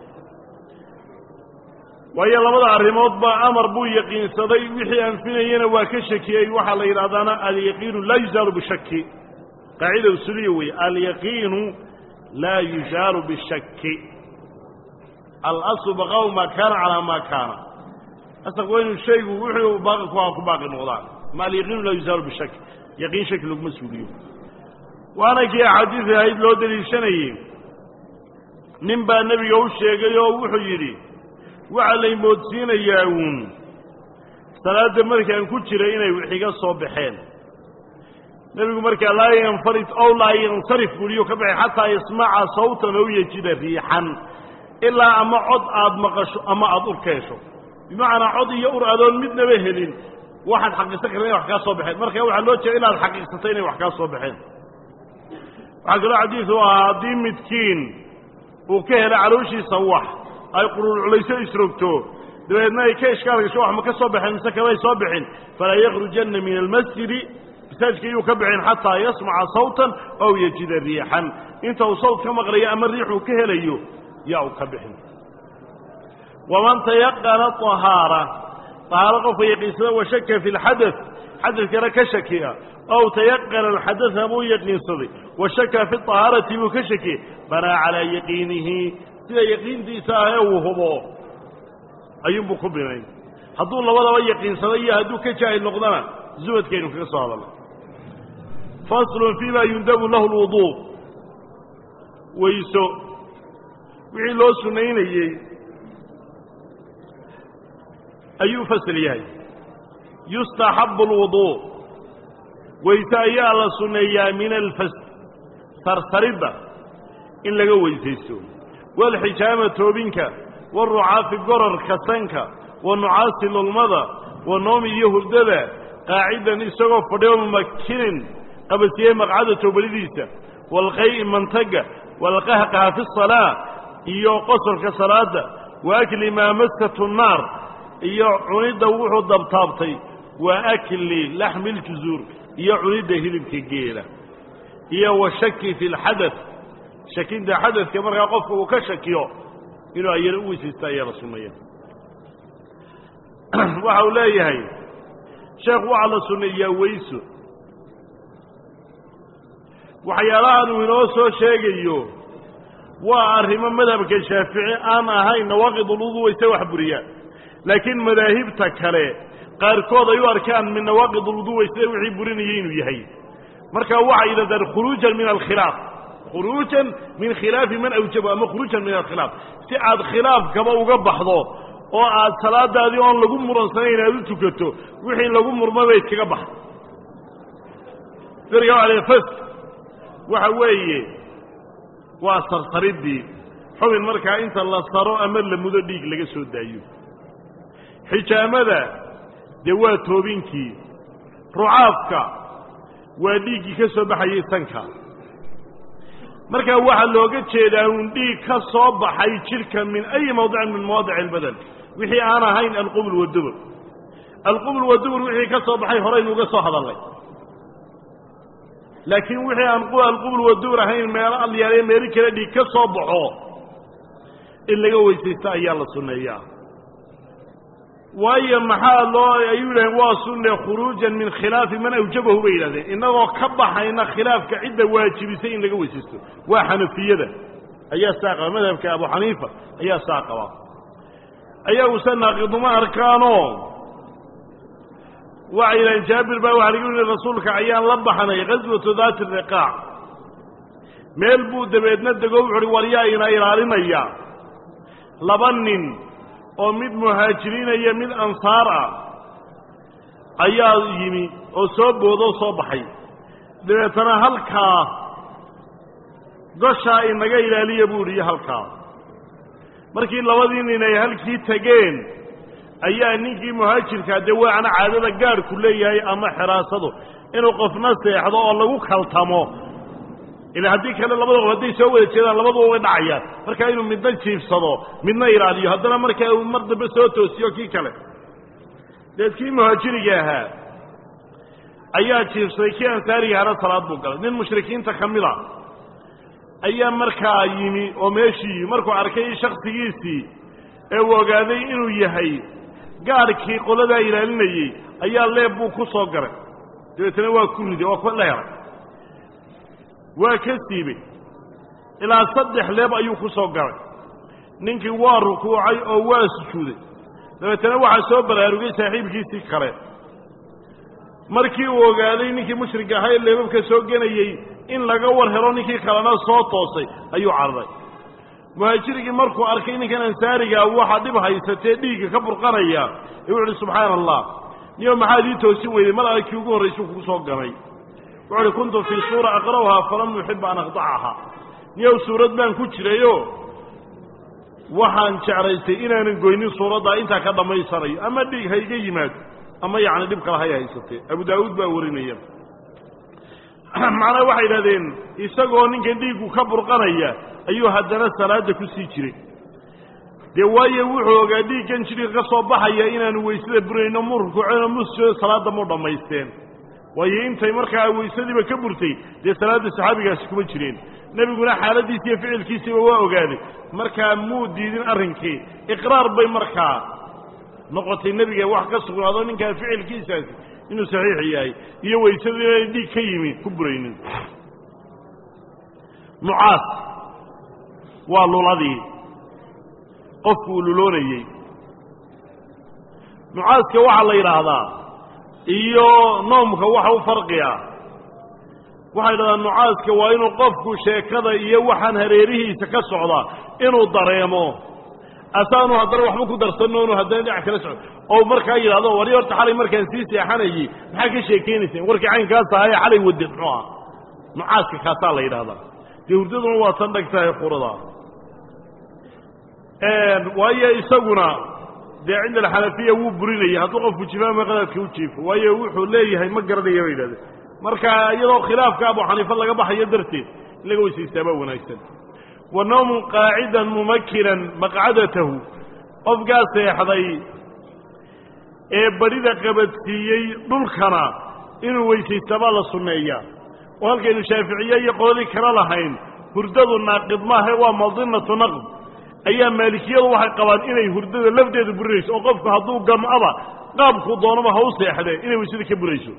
waayo labada arrimoodba amar buu yaqiinsaday wixii anfinayana waa ka shakiyey waxaa la yidhahdaana alyaqiinu laa yuzaalu bishaki qaacida usuliya weeye alyaqiinu laa yuzaalu bishaki alaslu baqaau maa kaana calaa maa kaana asalku waa inuu shaygu wuxuu baaqi ku aha ku baaqi noqdaan ma alyaqiinu laa yuzaalu bishaki yaqiin shaki laguma suuliyo waana kii axaadiis ahayd loo daliishanayey nin baa nebiga u sheegay oo wuxuu yidhi waxaa lay moodsiinayaa uun salaadda markaan ku jiray inay wixiga soo baxeen nebigu markaa laa yanfarid ow laa yansarif buuliyo ka baxay xataa yasmaca sawtan ow yejida riixan ilaa ama cod aad maqasho ama aada ur ka hesho bimacnaa cod iyo ur adoon midnaba helin waxaad xaqiisan karta inay wax kaa soo baxeen marka waxaa loo jeeda inaad xaqiiqsato inay wax kaa soo baxeen waxaa kaloo xadiisu ahaa haddii midkiin uu ka hela calooshiisa wax ay qurulculayso isrogto dabeedna ay ka ishkaal gasho wax ma ka soo baxeen mise kamay soo bixin falaa yakhrujanna min almasjidi masaajidka iyuu ka bixin xataa yasmaca sawtan ow yejida riixan inta uu sawt ka maqlayo ama riixuu ka helayo yaa uu ka bixin waman tayaqana طahaara طahaaro qofka yaqiinsada wa shaka fi اlxadaث xadadkana ka shakiya ow tayaqana alxadaثa buu yaqiinsaday wa shaka fi طahaarati buu ka shakiyey banaa calaa yaqiinihi sida yaqiintiisa ah ee uu hubo ayuunbuu ku binay hadduu labadaba yaqiinsado iyo hadduu ka jaahil noqdana zubadkaynu kaga soo hadalna faslun fii ma yundabu lahu lwuduu weyso wixii loo sunaynayey ayuu fasl yahay yustaxabu alwuduu weyse ayaa la sunneeyaa min alfas sarsaridda in laga weysaysto waalxijaama toobinka warucaafi gorarka sanka wa nucaasi lulmada wa noomi iyo hurdada qaacidan isagoo fadhiyo mumakinin qabasiyey maqcada toobalidiisa waalqay'i mantaga waalqahqaha fi salaa iyo qosolka salaada wa akli maa maskatu nnaar iyo cunidda wuxuu dabtaabtay wa akli laxmi ljuzuur iyo cunidda hilibka geela iyo wa shaki fi lxadaث shakinta xadadka markaa qofka uu ka shakiyo inuu ayana u weysaysta ayaa la sunneeya waxa uu leeyahay sheekh waxaa la sunneeyaa weyso waxyaalahan uu inoo soo sheegayo waa arrimo madhabka shaafici aan ahayn nawaaqid ulwudu wayse wax buriyaan laakiin madaahibta kale qaarkood ay u arkaan min nawaaqid ulwudu wayse wixii burinaya inuu yahay marka waxay yidhahdaan khuruujan min alkhilaaf khuruujan min khilaafi man awjaba ama khuruujan min alkhilaaf si aad khilaafkaba uga baxdo oo aad salaadaadii oon lagu muransanayn aad u tukato wixii lagu murmaba iskaga baxdo dariga waa fas waxa weeye waa sarsaridii xubin markaa inta la saro ama la mudo dhiig laga soo daayo xijaamada dee waa toobinkii rucaafka waa dhiiggii ka soo baxayay sanka markaa waxaa looga jeedaa un dhiig ka soo baxay jidhka min ayi mawdicin min mawaadic albadan wixii aan ahayn alqubl wadubur alqubl wadubur wixii ka soo baxay horaynu uga soo hadalnay laakiin wixii aan alqubl wadubur ahayn meelo alyaale meeli kale dhiig ka soo baxo in laga weysaysto ayaa la sunneeyaa waayo maxaa loo ayuu yidhaheen waa sunne khuruujan min khilaafi man awjabahu bay yidhahdeen innagoo ka baxayna khilaafka cidda waajibisay in laga weysaysto waa xanafiyada ayaa saa qaba madhabka abu xaniifa ayaa saa qaba ayaguse naaqiduma arkaanoo waxay yidhaheen jaabir baa waxa lagu yihi rasuulka ayaan la baxnay ghaswatu daati riqaac meel buu dabeedna dego wuxu uhi war yaa ina ilaalinaya laba nin oo mid muhaajiriina iyo mid ansaar ah ayaa yimi oo soo boodoo soo baxay dabeetana halkaa goshaa inaga ilaaliya buu idhi iyo halkaa markii labadii nin ay halkii tegeen ayaa ninkii muhaajirkaa dee waana caadada gaadhku leeyahay ama xiraasadu inuu qofna seexdo oo lagu kaltamo ila haddii kale labada qof hadday soo wada jeedaan labaduba way dhacayaan markaa inuu midna jiifsado midna ilaaliyo haddana markaa uu mar dambe soo toosiyo kii kale deed kii muhaajiriga ahaa ayaa jiifsaday kii ansaariga hana salaad buu galay nin mushrikiinta ka mid a ayaa markaa yimi oo meeshii yimi markuu arkay shaksigiisii ee uu ogaaday inuu yahay gaadhkii qoladaa ilaalinayey ayaa leeb buu ku soo garay dabeetana waa ku riday oo ku dheeray waa ka siibay ilaa saddex leeb ayuu ku soo galay ninkii waa rukuucay oo waa sujuuday dabeetana waxaa soo baraarugay saaxiibkiisii kale markii uu ogaaday ninkii mushrig ahaa ee leebabka soo genayey in laga war helo ninkii kalena soo toosay ayuu cararay muhaajirigii markuu arkay ninkan ansaarigaa waxaa dhib haysatee dhiigga ka burqanaya ee wuxu uhi subxaana allah niyo maxaad ii toosin weyday mar alle kii ugu horraysuu kugu soo ganay wuxu uhi kuntu fii suura aqra'uhaa falam uxiba an aqdacaha niyow suurad baan ku jirayo waxaan jeclaystay inaanan goynin suuraddaa intaa ka dhammaysanayo ama dhiig ha iga yimaado ama yacni dhib kale hay haysatee abu daawuud baa warinaya macnaa waxay idhahdeen isagoo ninkan dhiiggu ka burqanaya ayuu haddana salaadda ku sii jiray dee waayo wuxuu ogaa dhiiggan jidhka ka soo baxaya inaanu weysada burayno mu rukuuceno musjado salaadda mu dhammaysteen waayo intay markaa weysadiiba ka burtay dee salaadda saxaabigaasi kuma jireen nebiguna xaaladiisi iyo ficilkiisiiba waa ogaaday markaa muu diidin arrinkii iqraar bay markaa noqotay nebiga wax ka sugnaado ninkaa ficilkiisaasi inuu saxiix yahay iyo weysadu inay dhiig ka yimi ku buraynin nucaas waa luladii qofku uu luloonayey nucaaska waxaa la yidhaahdaa iyo noomka waxa u farqiya waxay yidhahdaa nucaaska waa inuu qofku sheekada iyo waxaan hareerihiisa ka socda inuu dareemo asaanu haddana waxba ku darsanno inu haddana dhinac kala socdo oo markaa yidhahdo wari horta xalay markaan sii seexanayey maxaa ka sheekaynayseen warkii caynkaas ahaye xalay wade muxuu aha nucaaska kaasaa la yidhahdaa dee hurdaduna waa tan dhag tahay qurada waayo isaguna dee cinda alxanafiya wuu burinaya hadduu qofku jifaama qadaadka u jiifo waayo wuxuu leeyahay ma garanaya bay yidhahdeen marka iyadoo khilaafka abu xaniifa laga baxayo darteed in laga weysaystaabaa wanaagsan wa nawmun qaacidan mumakinan maqcadatahu qofkaa seexday ee badhida qabadsiiyey dhulkana inuu weysaystaabaa la sunneeyaa oo halkaynu shaaficiye iyo qoladii kala lahayn hurdadu naaqid maahe waa madinatu naqd ayaa maalikiyadu waxay qabaan inay hurdada lafdeedu burinayso oo qofku hadduu gam'aba qaabkuu doonaba ha u seexdee inay weysada ka burayso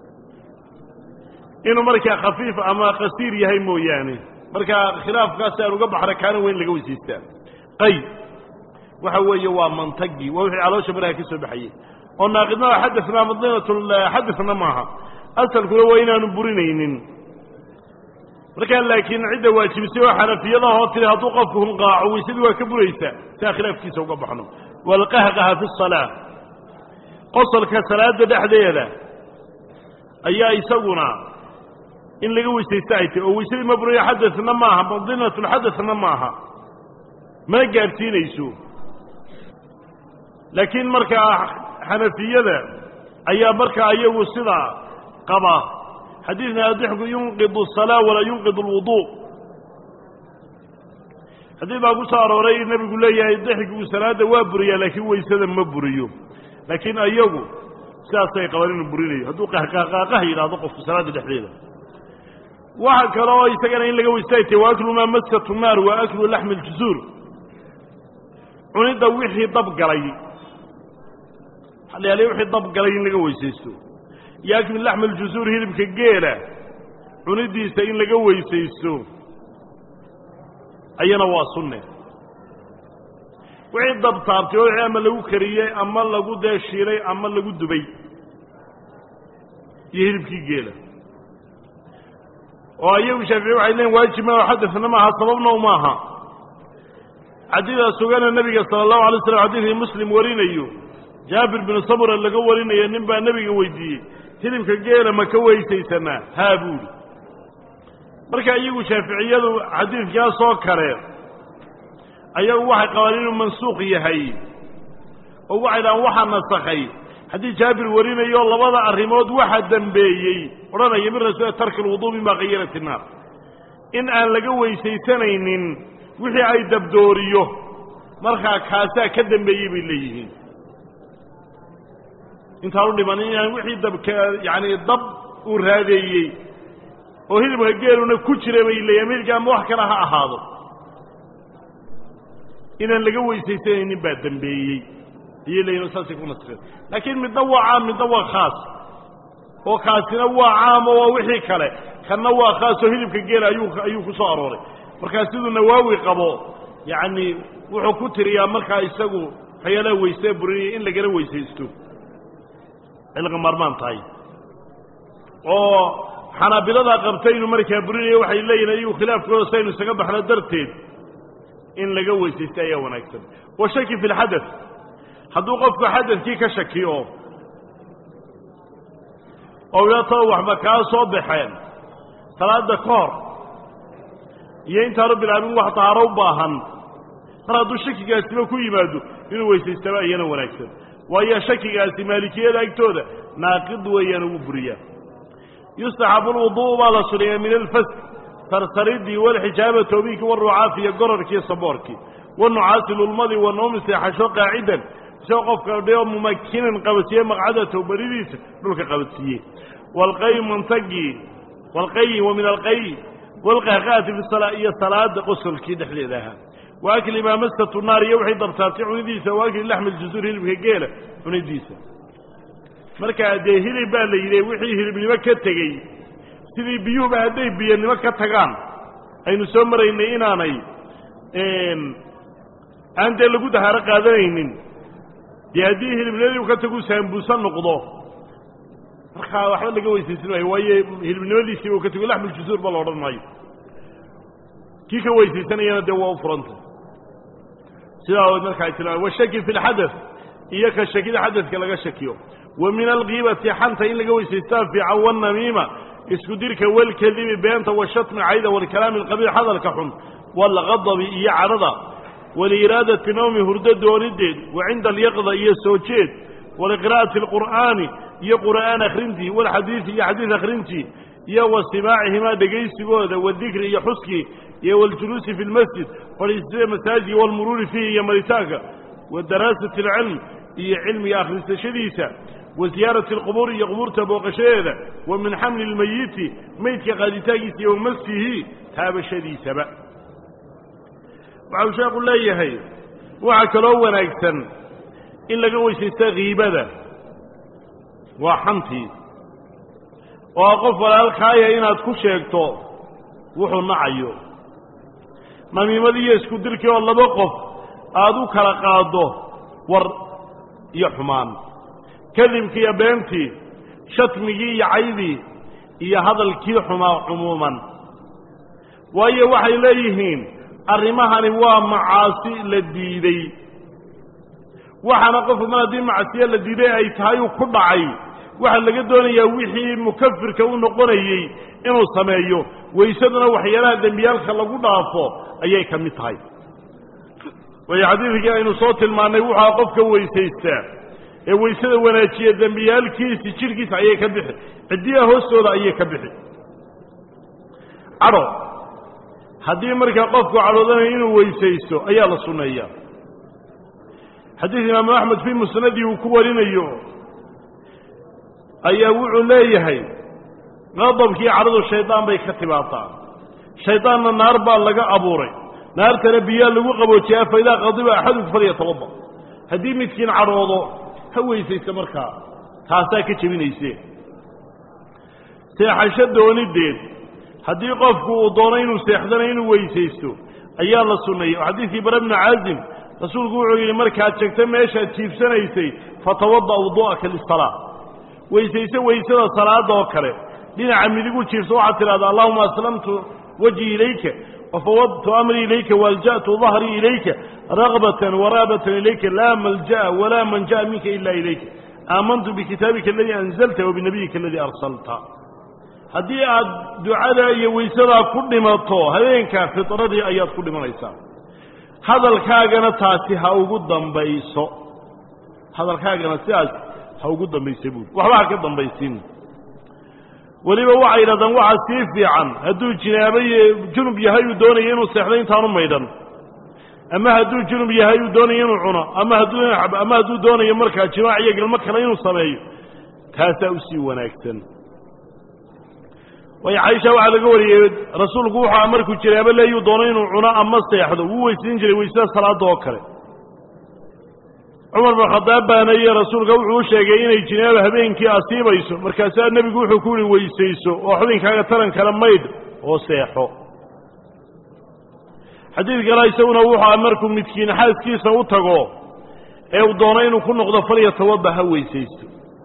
inuu markaa khafiif ama qasiir yahay mooyaane markaa khilaafkaasi aan uga baxna kaana weyn laga weysaystaa qay waxa weeye waa mantagii waa wixii caloosha maraha ka soo baxayey oo naaqidnaa xadana madinatxadana maaha asalkuna waa inaanu burinaynin markaa laakiin cidda waajibisay oo xanafiyadahoo tiri hadduu qofku hunqaaco weysadii waa ka buraysaa si aan khilaafkiisa uga baxno walqahqaha fi salaa qosolka salaada dhexdeeda ayaa isaguna in laga weysaysta ay tahy oo weysadii ma burayo xadana maaha madinatulxadana maaha mana gaadhsiinayso laakiin markaa xanafiyada ayaa markaa iyagu sidaa qaba xadiidna adixku yunqidu الsalaa walaa yunqid اlwudu xadiid baa ku soo arooray nebigu leeyahay dixkigu salaada waa buriyaa laakiin weysada ma buriyo laakiin ayagu sidaasay qabaan inuu burinayo hadduu qahqahqaaqaha yidhaahdo qofku salaada dhexdeeda waxa kale oo isagana in laga weystaaytay wa aklu maa maskatu naar wa aklu laxmi اljusuur cunidda wixii dab galay waxaa la yaala wixii dab galay in laga weysaysto iyo aklu laxmi aljusuur hilibka geela cunidiisa in laga weysaysto ayana waa sunne wixii dab taabtay oo ama lagu kariyey ama lagu dee shiilay ama lagu dubay iyo hilibkii geela oo ayagu shaafici waxay leeyiin waajib ma xadasna maaha sababna u maaha xadiidaa sugana nebiga sala allahu alay slam xadiidkii muslim warinayo jaabir binu samura laga warinayo nin baa nebiga weydiiyey hilibka geela ma ka weysaysanaa haa buuhi marka iyagu shaaficiyadu xadiidkaas oo kale ayagu waxay qabaan inuu mansuuq yahay oo waxay dhahaan waxaa nasakhay haddii jaabir warinayo labada arrimood waxa dembeeyey odhanaya min rasuul tarki lwuduu mima kayarat innaar in aan laga weysaysanaynin wixii ay dabdooriyo markaa kaasaa ka dambeeyey bay leeyihiin intaanu dhiman inaan wixii dabka yacani dab uu raadeeyey oo hilibka geeluna ku jira bay leeyihin midka ama wax kale ha ahaado inaan laga weysaysanaynin baa dembeeyey ayay leeyihin saasay ku nasreen laakiin midna waa caam midna waa khaas oo kaasina waa caam oo waa wixii kale kanna waa khaas oo hilibka geela ayuu ayuu ku soo arooray markaa siduu nawaawi qabo yacni wuxuu ku tiriyaa markaa isagu waxyaalaha weysee burinaya in lagala weysaysto cilqa maarmaan tahay oo xanaabiladaa qabta inuu markaa burinayo waxay leeyihin ayagu khilaafkooda saynu isaga baxno darteed in laga weysaysta ayaa wanaagsan wa shaki fi lxadad hadduu qofku xadadkii ka shakiyo oo ilatao waxba kaa soo baxeen salaada ka hor iyo intaanu bilaabin wax dahaaro u baahan mar hadduu shakigaasiba ku yimaado inuu weysaystaba iyana wanaagsan waayo shakigaasi maalikiyada agtooda naaqid weeyaan ugu buriyaa yustaxabu lwudu'u baa la suneeyaa min alfask sarsaridii walxijaaba toobinkii warucaafi iyo gorarkii saboorkii wanucaasi lulmadii wanoomi seexasho qaacidan isagoo qofka dheo mumakinan qabadsiiye maqcadatow beridiisa dhulka qabadsiiye walqayi mantagii walqayi wa min alqayi walqahqaati fi salaa iyo salaada qosolkii dhexdeeda ahaa wa akli maa maskatu naar iyo wixii dabtaabtay cunidiisa wa akli laxmi ljusuur hilibka geela cunidiisa markaa dee hilib baa la yidhi wixii hilibnimo ka tegey sidii biyuhuba hadday biyanimo ka tagaan aynu soo maraynay inaanay aan dee lagu dahaaro qaadanaynin dee haddii hilibnimadii u ka tagu saambuusa noqdo markaa waxba laga weysaysan maayo waayo hilibnimadiisiiba u ka tago laxmuljusuur ba la odhan maayo kii ka weysaysanayana dee waa u furanta sidaa markaa tilmaamay washaki fi lxadath iyo ka shakida xadadka laga shakiyo wa min alkiibati xanta in laga weysaystaa fiican wanamiima isku dirka walkadibi beenta washatmi cayda walkalaami alqabiix hadalka xun walqadabi iyo cadhada waliiraadati nawmi hurdo doonideed wa cinda alyaqda iyo soo jeed waliqira'ati alqur'aani iyo qur'aan akhrintii walxadiidi iyo xadiid akhrintii iyo wa simaacihimaa dhegaysigooda wadikri iyo xuskii iyo waljuluusi fi lmasjid fadhiistada masaajid walmuruuri fiihi iyo maritaanka wa daraasati alcilm iyo cilmiga akhrisashadiisa wa ziyaarati alqubuur iyo qubuurta booqashadeeda wa min xamli lmayiti meydka qaaditaankiisa iyo wamasihi taabashadiisaba waxau sheekhu leeyahay waxaa kaloo wanaagsan in laga weysaysta kiibada waa xantii oo qof walaalkaaya inaad ku sheegto wuxuu nacayo namiimadii iyo isku dirkii oo laba qof aada u kala qaaddo war iyo xumaan kadibkii iyo beentii shatmigii iyo caydii iyo hadalkii xumaa cumuuman waayo waxay leeyihiin arrimahani waa macaasi la diidey waxaana qofku mar haddii macsiye la diiday ay tahay uu ku dhacay waxaa laga doonayaa wixii mukafirka u noqonayey inuu sameeyo waysaduna waxyaalaha dembiyaalka lagu dhaafo ayay ka mid tahay waayo xadiidkii aynu soo tilmaannay wuxua qofka weysaystaa ee waysada wanaajiya dembiyaalkiisi jidhkiisa ayay ka bixi ciddiyaha hoostooda ayay ka bixi cadho haddii markaa qofku cadhoodanayo inuu weysaysto ayaa la sunneeyaa xadiid imaamu axmed fii musnadii uu ku warinayo ayaa wuxuu leeyahay qadabkii cadhadu shaydaan bay ka timaadaa shaydaanna naar baa laga abuuray naartana biyaa lagu qaboojiyaa fa idaa qadiba axaduku falyatawada haddii midkiin cadhoodo ha weysaysta markaa taasaa ka jebinayse seexasho doonideed haddii qofku uu doono inuu seexdana inuu weysaysto ayaa la sunneeyey oo xadiidkii bara bnu caazim rasuulku wuxuu yidhi markaad jegta meeshaad jiibsanaysay fatawada wudu'aka lisalaa weysayso weysada salaada oo kale dhinaca midigu jiifso waxaad tidhahdaa allahuma aslamtu wajhi ilayka wafawadtu amrii ilayka waalja'tu dahrii ilayka ragbatan waraabatan ilayka laa malja'a walaa manja'a minka ila ilayka aamantu bikitaabika aladii anzalta wabinabiyika aladii arsalta haddii aad ducada iyo weysadaa ku dhimato habeenkaa fitradii ayaad ku dhimanaysaa hadalkaagana taasi ha ugu dambayso hadalkaagana sidaas ha ugu dambaysa buuri waxba ha ka dambaysin weliba waxay yidhahdaan waxaa sii fiican hadduu jinaabo junub yahay uu doonaya inuu seexdo intaanu maydhan ama hadduu junub yahay uu doonaya inuu cuno ama hadduu ama hadduu doonayo markaa jimaac iyo galmo kale inuu sameeyo taasaa usii wanaagsan waayo caaisha waxaa laga wariyey rasuulku wuxua markuu jinaabo leeyuu doono inuu cuno ama seexdo wuu weysiin jiray weysada salaada oo kale cumar bin khadaab baana iyo rasuulka wuxuu u sheegay inay jinaaba habeenkii asiibayso markaasaa nebigu wuxuu ku yihi weysayso oo xubinkaaga taran kale maydh oo seexo xadiid kale isaguna wuxua markuu midkiin xaaskiisa u tago ee uu doono inuu ku noqdo falyatawada ha weysaysto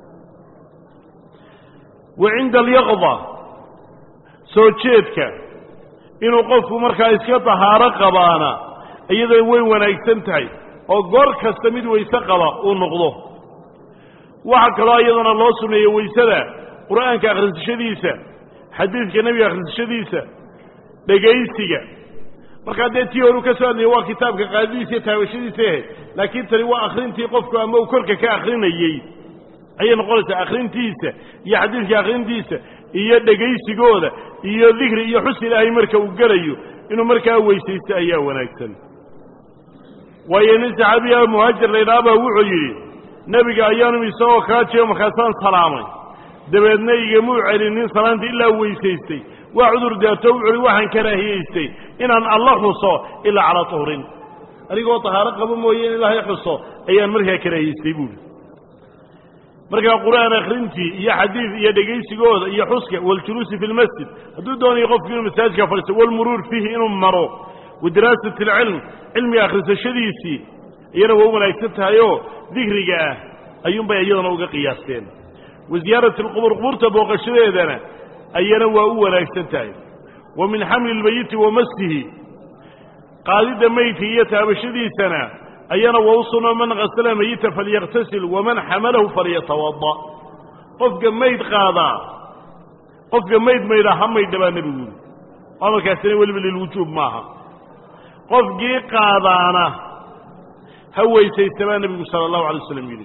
wa cinda alyaqda soo jeedka inuu qofku markaa iska tahaaro qabaana iyadoo way wanaagsan tahay oo goor kasta mid weyse qaba uu noqdo waxaa kaloo iyadana loo sunneeyey weysada qur'aanka akhrisashadiisa xadiidka nebiga akhrisashadiisa dhegaysiga markaa dee tii horu ka soo hadlayay waa kitaabka qaadadiisa iyo taabashadiisa ahayd laakiin tani waa akhrintii qofku ama uu korka ka akhrinayey ayay noqonaysaa akhrintiisa iyo xadiidka akhrintiisa iyo dhegaysigooda iyo dikri iyo xus ilaahay marka uu gelayo inuu markaa weysaysto ayaa wanaagsan waayo nin saxaabiya muhaajir laydhaha baa wuxuu yidhi nebiga ayaanu isagoo kaa jeego markaasaan salaamay dabeedna igamuu celinin salaanta ilaa weysaystay waa cudur daarto wuxuuhi waxaan karaahiyaystay inaan alla xuso ilaa calaa tuhrin anigoo tahaaro qabo mooye in ilaahay xuso ayaan markaa karaahiyaystay buuhi markaa qur'aan akhrintii iyo xadiid iyo dhegaysigooda iyo xuska waljuluusi fi lmasjid hadduu doonayo qofku inuu masaajidka fadhiisto walmuruur fiihi inuu maro wadiraasat alcilm cilmiga akhrisashadiisii iyana waa u wanaagsan tahayoo dikriga ah ayuunbay iyadana uga qiyaasteen wa ziyaarati alqubur qubuurta booqashadeedana ayana waa u wanaagsan tahay wa min xamli lmayiti wa maslihi qaadidda meydka iyo taabashadiisana ayana waa u sunno man kasala mayita falyaktasil waman xamalahu falyatawada qofka mayd qaadaa qofka mayd maydha ha maydha baa nebigu yuri amarkaasina weliba lilwujuub maaha qofkii qaadaana ha weysaysta baa nebigu sala allahu alay waslam yidhi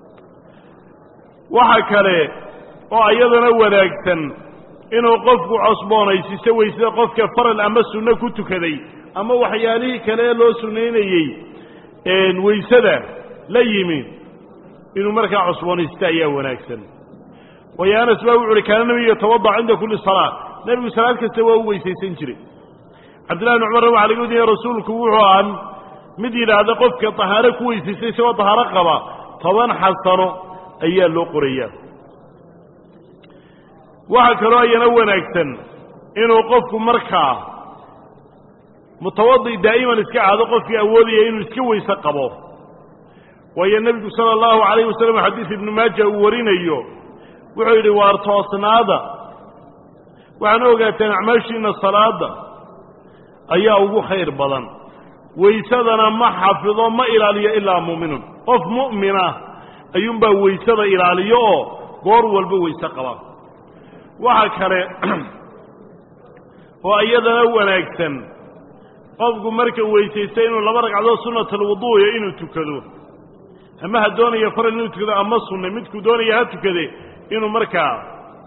waxa kale oo iyadana wanaagsan inuu qofku cosboonaysiiso weysada qofka faral ama sunno ku tukaday ama waxyaalihii kale ee loo sunnaynayey weysada la yimi inuu markaa cosboonaysto ayaa wanaagsan waayo anas baa wuxu uhi kaana nebigu yatawadac cinda kulli salaa nebigu salaad kasta waa u weysaysan jiray cabdillahi bn cumarna waxa laga wadiyay rasuulku wuxuu ahaa mid yidhaahda qofka tahaaro ku weysaystay isagoo tahaaro qaba toban xasano ayaa loo qorayaa waxaa kaloo ayana wanaagsan inuu qofku markaa mutawadi daa'iman iska ahdo qofkii awoodaya inuu iska weyse qabo waayo nebigu sala allahu calayh wasalam xadiis ibnu maaja uu warinayo wuxuu yidhi waar toosnaada waxaana ogaateen acmaashiina salaada ayaa ugu khayr badan weysadana ma xafido ma ilaaliyo ilaa mu'minun qof mu'mina ayuunbaa weysada ilaaliyo oo goor walba weyse qaba waxa kale oo iyadana wanaagsan qofku marka weysaysta inuu laba ragcadood sunnatalwuduuya inuu tukado ama ha doonaya faral inuu tukado ama sunne midkuu doonaya ha tukade inuu markaa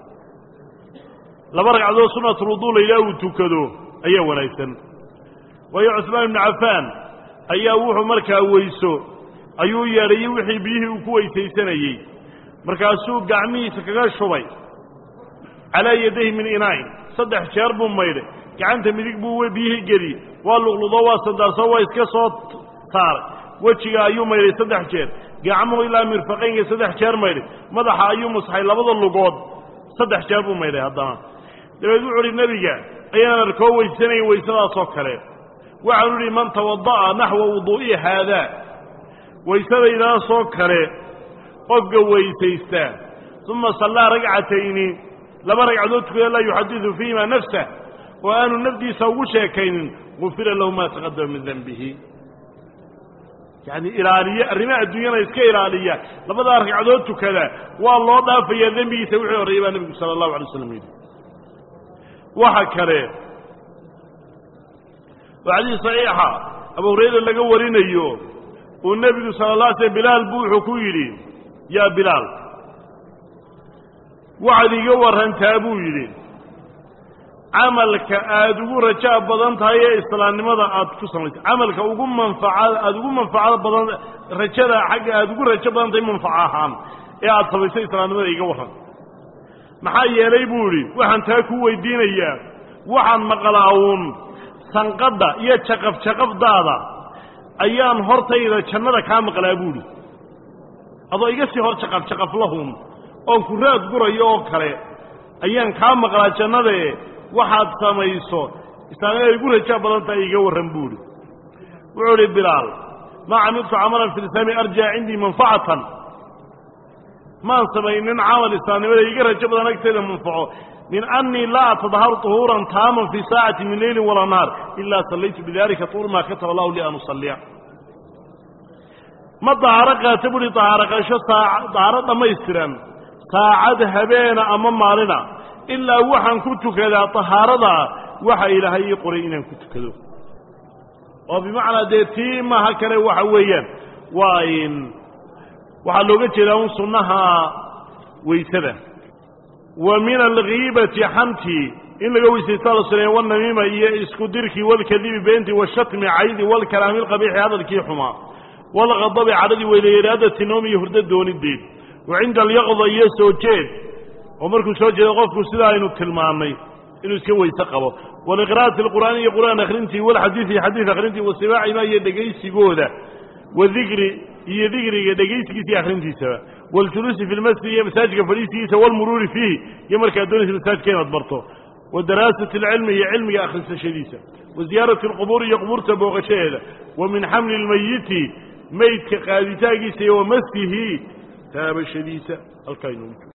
laba ragcadood sunnatulwuduu la yidhaha uu tukado ayaa wanaagsan waayo cusmaan ibnu cafaan ayaa wuxuu markaa weyso ayuu yeedhayey wixii biyihii uu ku weysaysanayey markaasuu gacmihiisa kaga shubay calaa yadayhi min inaa'in saddex jeer buu maydhay gacanta midig buu biyihii geliyey waa luqludo waa sandaarso waa iska soo taaray wejiga ayuu maydhay saddex jeer gacmuhu ilaa mirfaqaynka saddex jeer maydhay madaxa ayuu musxay labada lugood saddex jeer buu maydhay haddana dabeed wuxu uhi nebiga ayaan arkoo weysanayn weysadaasoo kale waxaanu idhi man tawada'a naxwa wuduu'i haadaa weysadaydaasoo kale qofka weysaysta uma sallaa ragcatayni laba ragcadood tukada laa yuxadidu fiihima nafsah oo aanu nafdiisa ugu sheekaynin gufira lahu maa taqadama min denbihi yacni ilaaliye arrimaha adduunyana iska ilaaliya labadaa ragcadood tukada waa loo dhaafayaa dembigiisa wixii horreeyey baa nebigu sala allahu alay slam yidhi waxa kale oo xadiis saxiixa abu hurayra laga warinayo uu nebigu sala la alay slm bilaal buu wuxuu ku yidhi yaa bilaal waxaad iga warrantaa buu yidhi camalka aada ugu rajaa badan tahay ee islaamnimada aad ku samaysay camalka ugu manfaca aada ugu manfacada badan rajada xagga aada ugu rajo badan tahay manfaco ahaan ee aada samaysay islaamnimada iga warran maxaa yeelay buu idhi waxaan taa ku weydiinayaa waxaan maqlaa uun sanqadha iyo jaqaf jaqafdaada ayaan hortayda jannada kaa maqlaa buuhi adoo iga sii hor jaqaf jaqaflahun oon ku raad gurayo oo kale ayaan kaa maqlaa jannadae waxaad samayso islaamnimada igu rajaa badan tahay iga warran buuhi wuxuu idhi bilaal maa camiltu camalan fi lislaami arjaa cindii manfacatan maan samaynin camal islaamnimada iga rajo badan agteeda manfaco min annii laa atadaharu طuhuuran taaman fii saacati min leyli walaa naar ilaa sallaytu bidalika tuur maa kataba allahu li an usalliya ma dahaaro qaata buhi dahaaro qaasho saa dahaaro dhammaystiran saacad habeena ama maalina ilaa waxaan ku tukadaa dahaarada waxa ilaahay ii qoray inaan ku tukado oo bimacnaa dee tii maha kale waxa weeyaan waa in waxaa looga jeedaa un sunnaha weysada wa min alghiibati xantii in laga weysaysta la suneeya walnamiima iyo isku dirkii walkadibi beentii washatmi caydi walkalaami lqabiixi hadalkii xumaa walqadabi cadhadii weylairaadati noom iyo hurdo doonideed wa cinda alyaqda iyo soo jeed oo markuu soo jeedo qofku sidaa aynu tilmaannay inuu iska weyse qabo waliqira'ati alqur'aani iyo qur'aan akhrintii walxadiidi iyo xadiid akhrintii wasibaacimaa iyo dhegaysigooda wadikri iyo dikriga dhegaysigiisa iyo akhrintiisaba waljuluusi fi lmasjid iyo masaajidka fadhiisigiisa walmuruuri fiihi iyo markaad doonaysa masaajidka inaad barto wa daraasati alcilmi iyo cilmiga akhrisashadiisa wa ziyaarati alqubuur iyo qubuurta booqashadeeda wa min xamli lmayiti meydka qaaditaagiisa iyo wa masyihi taabashadiisa halkaa